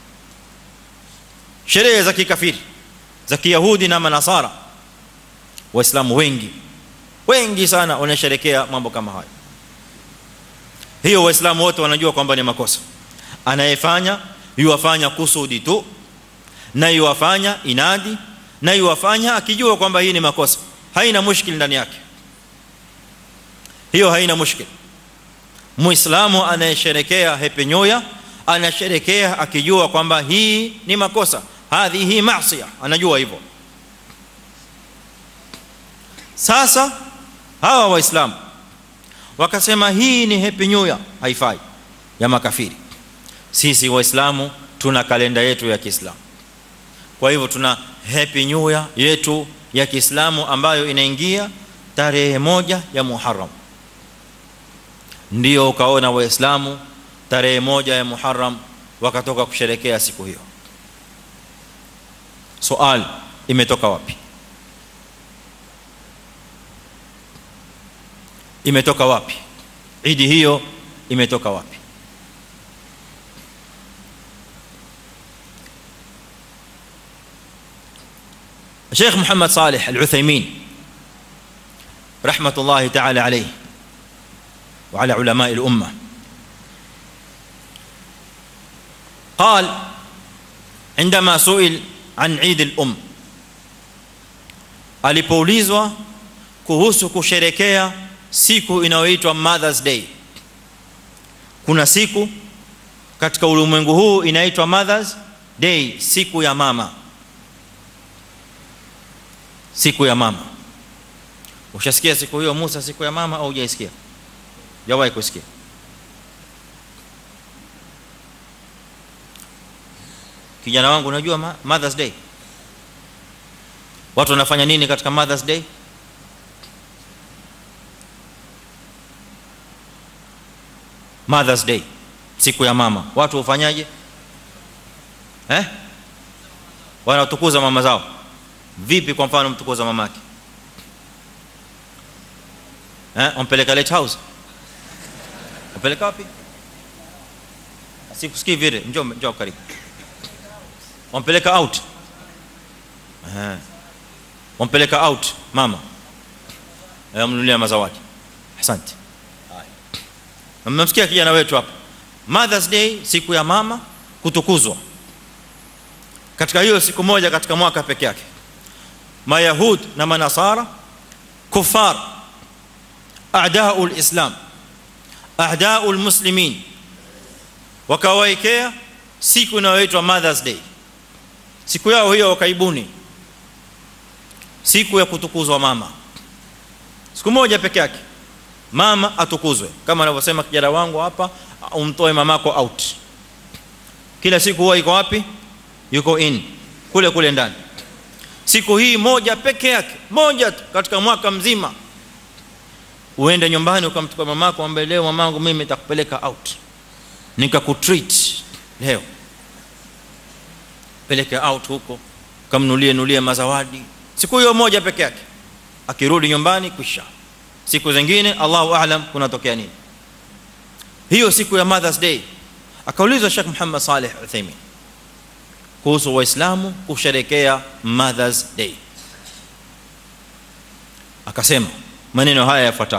sherehe za kikafiri za kiyahudi na manasara waislamu wengi wengi sana wanasherekea mambo kama haya hiyo waislamu wote wanajua kwamba ni makosa anayefanya yuwafanya kusudi tu na yuwafanya inadi na yuwafanya akijua kwamba hii ni makosa haina mushkil ndani yake hiyo haina mushkil muislamu anayesherekea happy new year anasherekea akijua kwamba hii ni makosa hadhihi maasiya anajua hivyo sasa hawa waislamu wakasema hii ni happy new year haifai ya makafiri sisi waislamu tuna kalenda yetu ya Kiislamu kwa hivyo tuna happy new year yetu ya Kiislamu ambayo inaingia tarehe moja ya Muharram ndio ukaona waislamu tarehe moja ya Muharram wakatoka kusherekea siku hiyo swali imetoka wapi imetoka wapi idi hiyo imetoka wapi الشيخ محمد صالح العثيمين رحمه الله تعالى عليه وعلى علماء الامه قال عندما سئل عن عيد الام alipoulizwa kuhusu kusherekea siku inayoitwa Mother's Day kuna siku katika ulimwengu huu inaitwa Mother's Day siku ya mama siku ya mama ushasikia siku hiyo Musa siku ya mama au hujaisikia jawahi kusikia kijana wangu unajua Mother's Day watu wanafanya nini katika Mother's Day Mother's Day siku ya mama watu ufanyaje eh wanatukuza mama zao vipi kwa mfano mtukuza mamake eh umpeleka late house umpeleka wapi sikusikii vile njoo njoo karibu umpeleka out eh umpeleka out mama amnunulia mazawadi asante mmemsikia kijana wetu hapa Mother's Day siku ya mama kutukuzwa katika hiyo siku moja katika mwaka peke yake mayahud na manasara kufar a'da'u al-islam a'da'u al-muslimin wakawaekea siku inayoitwa Mother's Day siku yao hiyo wakaibuni siku ya kutukuzwa mama siku moja peke yake mama atukuzwe kama anavyosema kijana wangu hapa umtoe mamako out kila siku huwa iko wapi yuko in kule kule ndani siku hii moja peke yake moja katika mwaka mzima uende nyumbani ukamchukua mamako ambaye leo mamangu mimi nitakupeleka out nikakutreat leo peleke out huko kamnulie nulie mazawadi siku hiyo moja peke yake akirudi nyumbani kisha siku zingine Allahu aalam kunatokea nini hiyo siku ya Mother's Day akaulizwa Sheikh Muhammad Saleh Uthaymeen kuhusu waislamu kusherekea Mother's Day akasema maneno haya yafuatayo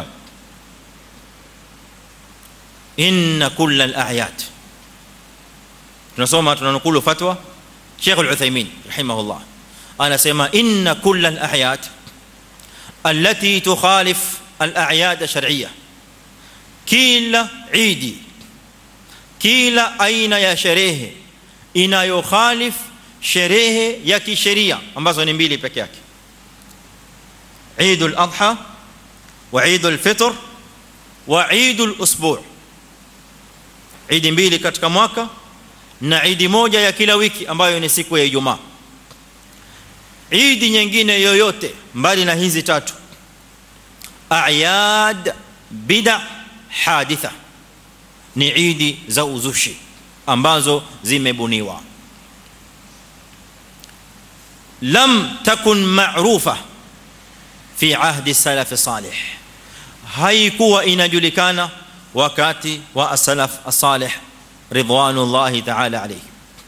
inna kull al-a'yad tunasoma tunanukulu fatwa Sheikh Al-Uthaymeen rahimahullah anasema inna kull al-a'yad التي تخالف الاعياد الشرعيه kila idi kila aina ya sherehe inayokhalif sherehe ya kisheria ambazo ni mbili peke yake Eid al-Adha wa Eid al-Fitr wa Eid al-Usbu' Eid mbili katika mwaka na Eid moja ya kila wiki ambayo ni siku ya Ijumaa Eid nyingine yoyote mbali na hizi tatu a'yad bid'a haditha ni idi za uzushi ambazo zimebuniwa lam takun ma'rufa fi ahdi salaf salih haikuwa inajulikana wakati wa as-salaf as-salih ridwanullahi ta'ala alayhi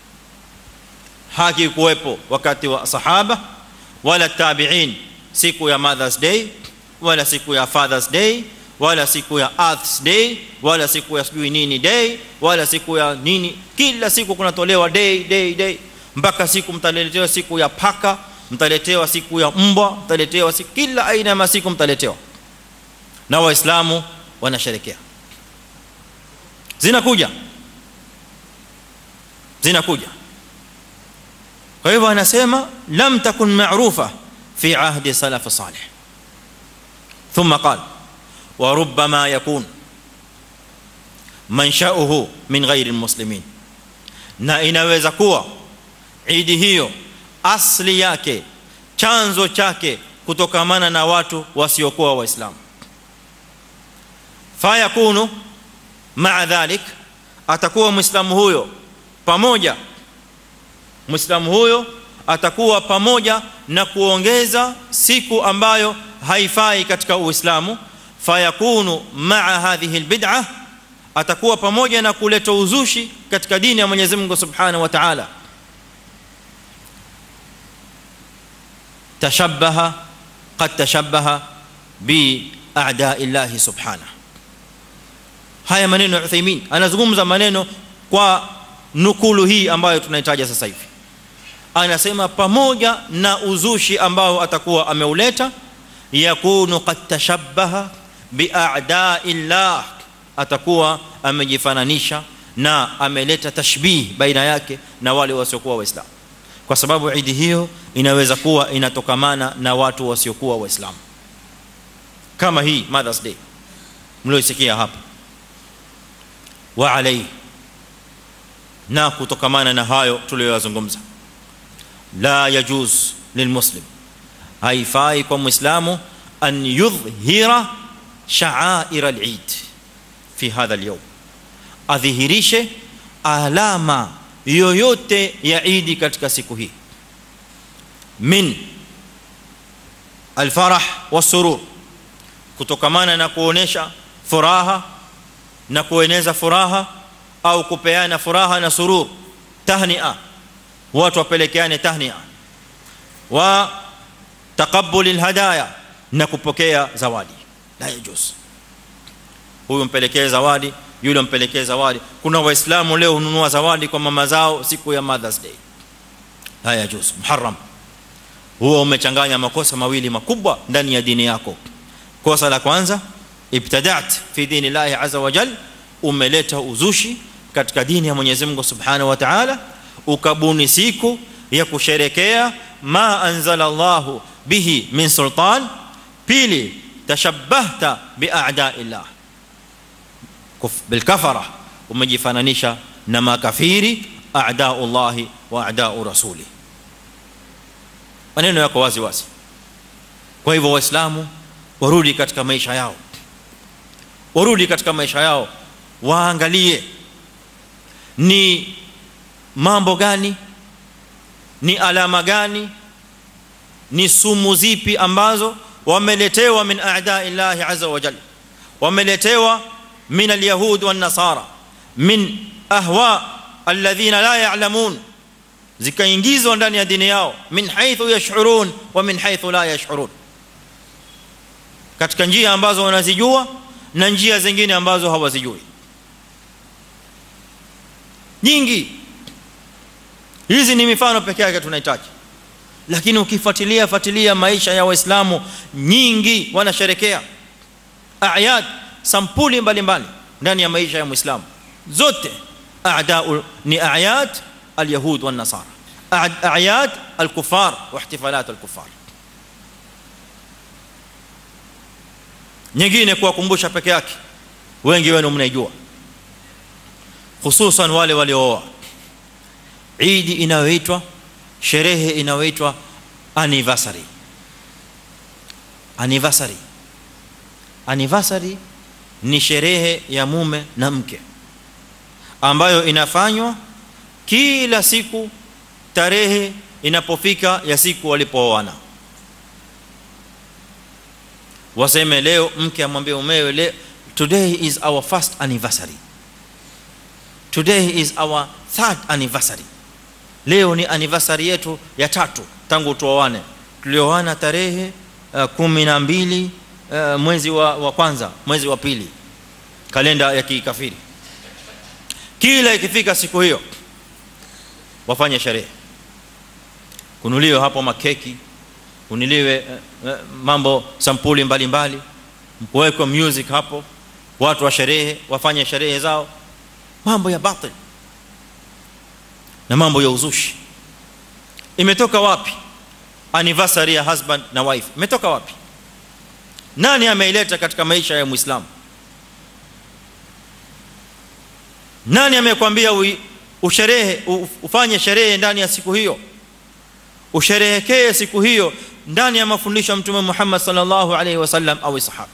hakikuwepo wakati wa sahaba wala tabi'in siku ya mother's day wala siku ya father's day wala siku ya earth's day wala siku ya sijui nini day wala siku ya nini kila siku kunatolewa day day day mpaka siku mtaletewa siku ya paka mtaletewa siku ya mbwa mtaletewa siku kila aina ya masiku mtaletewa na waislamu wanasherekea zinakuja zinakuja kwa hivyo anasema lam takun ma'rufa fi ahdi salaf salih ثم قال وربما يكون منشأه من غير المسلمين na inaweza kuwa idi hiyo asli yake chanzo chake kutokamana na watu wasiokuwa waislamu fayakunu maa dhalik atakuwa muislamu huyo pamoja muislamu huyo atakuwa pamoja na kuongeza siku ambayo haifai katika uislamu fayakunu maa hadhihi albid'ah atakuwa pamoja na kuleta uzushi katika dini ya Mwenyezi Mungu Subhanahu wa Ta'ala tashabbaha qad tashabbaha bi a'da'i Allah subhanahu haya maneno ya Uthaymeen anazungumza maneno kwa nukulu hii ambayo tunahitaji sasa hivi anasema pamoja na uzushi ambao atakuwa ameuleta yakunu qad tashabbaha bi a'da'i Allah atakuwa amejifananisha na ameleta tashbih baina yake na wale wasiokuwa waislamu kwa sababu idi hiyo inaweza kuwa inatokamana na watu wasiokuwa waislamu kama hii mothers day mliosikia hapa wa alayhi na kutokamana na hayo tuliyozungumza la yajuz lilmuslim haifai kwa muislamu an yudhhira sha'air al-eid fi hadha al-yawm adhihirishe alama yoyote ya idi katika siku hii min alfarah wasurur kutokamana na kuonesha furaha na kueneza furaha au kupeana furaha na surur tahnia watu wapelekeane tahnia wa taqabbul alhadaya na kupokea zawadi la yajuz huyu mpelekee zawadi yule mpelekee zawadi kuna waislamu leo hununua zawadi kwa mama zao siku ya mothers day la yajuz muharram huo umechanganya makosa mawili makubwa ndani ya dini yako kosa la kwanza ibtada'at fi dini Allah azza wa jal umeleta uzushi katika dini ya Mwenyezi Mungu Subhanahu wa Ta'ala ukabuni siku ya kusherekea ma anzala Allah bihi min sultan pili tashabbahta bi a'da'illah بالكفره umejifananisha na makafiri a'da'ullah wa a'da'u rasuli maneno yako wazi wazi kwa hivyo waislamu warudi katika maisha yao warudi katika maisha yao waangalie ni mambo gani ni alama gani ni sumu zipi ambazo wameletewa min a'da'illahi azza wa jalla wameletewa من اليهود والنصارى من اهواء الذين لا يعلمون zikaingizwa ndani ya dini yao min haythu yash'urun wa min haythu la yash'urun katika njia ambazo wanazijua na njia zingine ambazo hawazijui nyingi hizi ni mifano pekee yake tunahitaji lakini ukifuatilia fuatilia maisha ya waislamu nyingi wanasherekea ayat sampuli mbalimbali ndani ya maisha ya muislamu zote a'da'u ni ayat alyahud wan nasara ayat alkufar wa ihtifalat alkufar nyingine kuwakumbusha peke yake wengi wenu mnaijua hususan wale waliooa Eid inayoitwa sherehe inayoitwa anniversary anniversary anniversary ni sherehe ya mume na mke ambayo inafanywa kila siku tarehe inapofika ya siku walipooana waseme leo mke amwambie mumewe leo today is our first anniversary today is our third anniversary leo ni anniversary yetu ya tatu tangu tuoane tulioana tarehe uh, 12 uh, mwezi wa, wa kwanza mwezi wa pili kalenda ya kikafiri kila ikifika siku hiyo wafanye sherehe kunuliwe hapo makeki kuniliwe uh, uh, mambo sampuli mbalimbali kuwekwe music hapo watu wa sherehe wafanye sherehe zao mambo ya batil na mambo ya uzushi imetoka wapi anniversary ya husband na wife imetoka wapi nani ameileta katika maisha ya muislamu nani amekwambia usherehe ufanye sherehe ndani ya siku hiyo usherehekee siku hiyo ndani ya mafundisho ya mtume Muhammad sallallahu alaihi wasallam au sahaba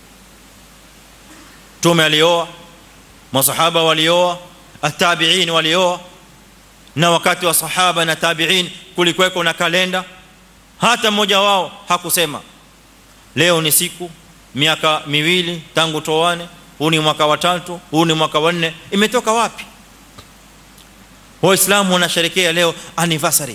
mtume alioa masahaba walioa atabiin walioa na wakati wa sahaba na tabiin kulikuweko na kalenda hata mmoja wao hakusema leo ni siku miaka miwili tangu toane huu ni mwaka wa tatu huu ni mwaka wa nne imetoka wapi waislamu wanasherekea leo anniversary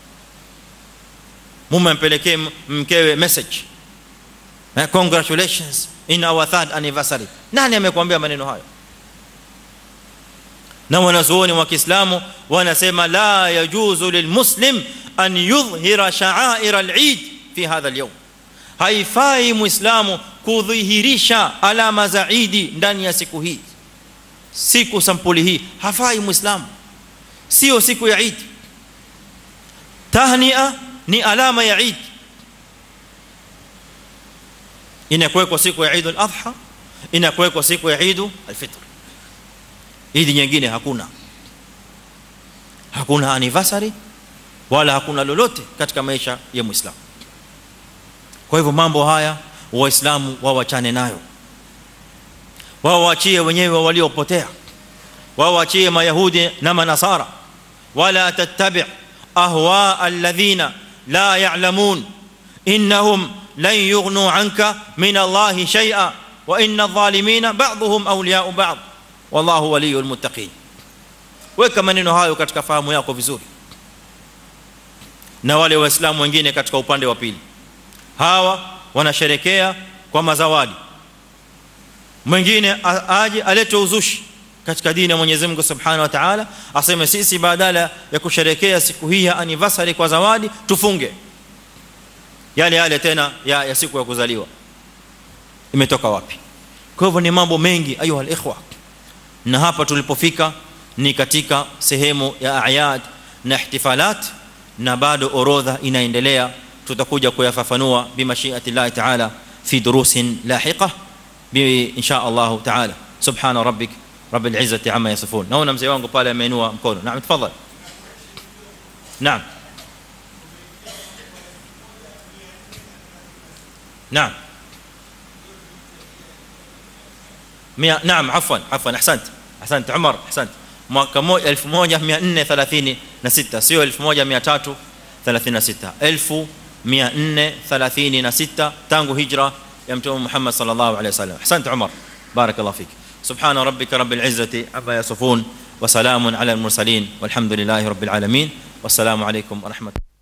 mume ampelekee mkewe message congratulations in our third anniversary nani amekwambia maneno hayo na wanazuoni wa Kiislamu wanasema la yajuzu lilmuslim an yudhhira sha'air al-eid fi hadha al-yawm haifai muislamu kudhihirisha alama za Eid ndani ya siku hii siku sampuli hii hafai muislamu sio siku ya Eid tahnia ni alama ya Eid inakuwekwa siku ya Eid al-Adha inakuwekwa siku ya Eid al-Fitr Eid nyingine hakuna hakuna anniversary wala hakuna lolote katika maisha ya Muislamu kwa hivyo mambo haya waislamu wawachane nayo wao waachie wenyewe waliopotea wao waachie mayahudi na manasara wala tattabi' ahwa alladhina la ya'lamun innahum lan yughnu 'anka min Allahi shay'a wa inna adh-dhalimina ba'dhum awliya'u ba'd wallahu waliyul muttaqin weka maneno hayo katika fahamu yako vizuri na wale waislamu wengine katika upande wa pili hawa wanasherekea kwa mazawadi mwingine aje alete uzushi katika dini ya Mwenyezi Mungu Subhanahu wa Ta'ala aseme sisi badala ya kusherekea siku hii ya anniversary kwa zawadi tufunge yale yale tena ya, ya siku ya kuzaliwa imetoka wapi kwa hivyo ni mambo mengi ayuha alikhwa na hapa tulipofika ni katika sehemu ya ayad na ihtifalat na bado orodha inaendelea tutakuja kuyafafanua bimashiati Allah ta'ala fi durusin lahiqa bi insha Allah ta'ala subhana rabbik rabbil izzati amma yasifun naona mzee wangu pale ameinua mkono naam tafadhali naam naam مية نعم عفوا عفوا احسنت احسنت عمر احسنت mwaka 1436 sio 1336 1436 tangu hijra ya mtume Muhammad sallallahu alaihi wasallam ahsant Umar barakallahu fik subhana rabbika rabbil izzati amma yasifun wa salamun ala al mursalin walhamdulillahi rabbil alamin wassalamu alaykum wa rahmatullahi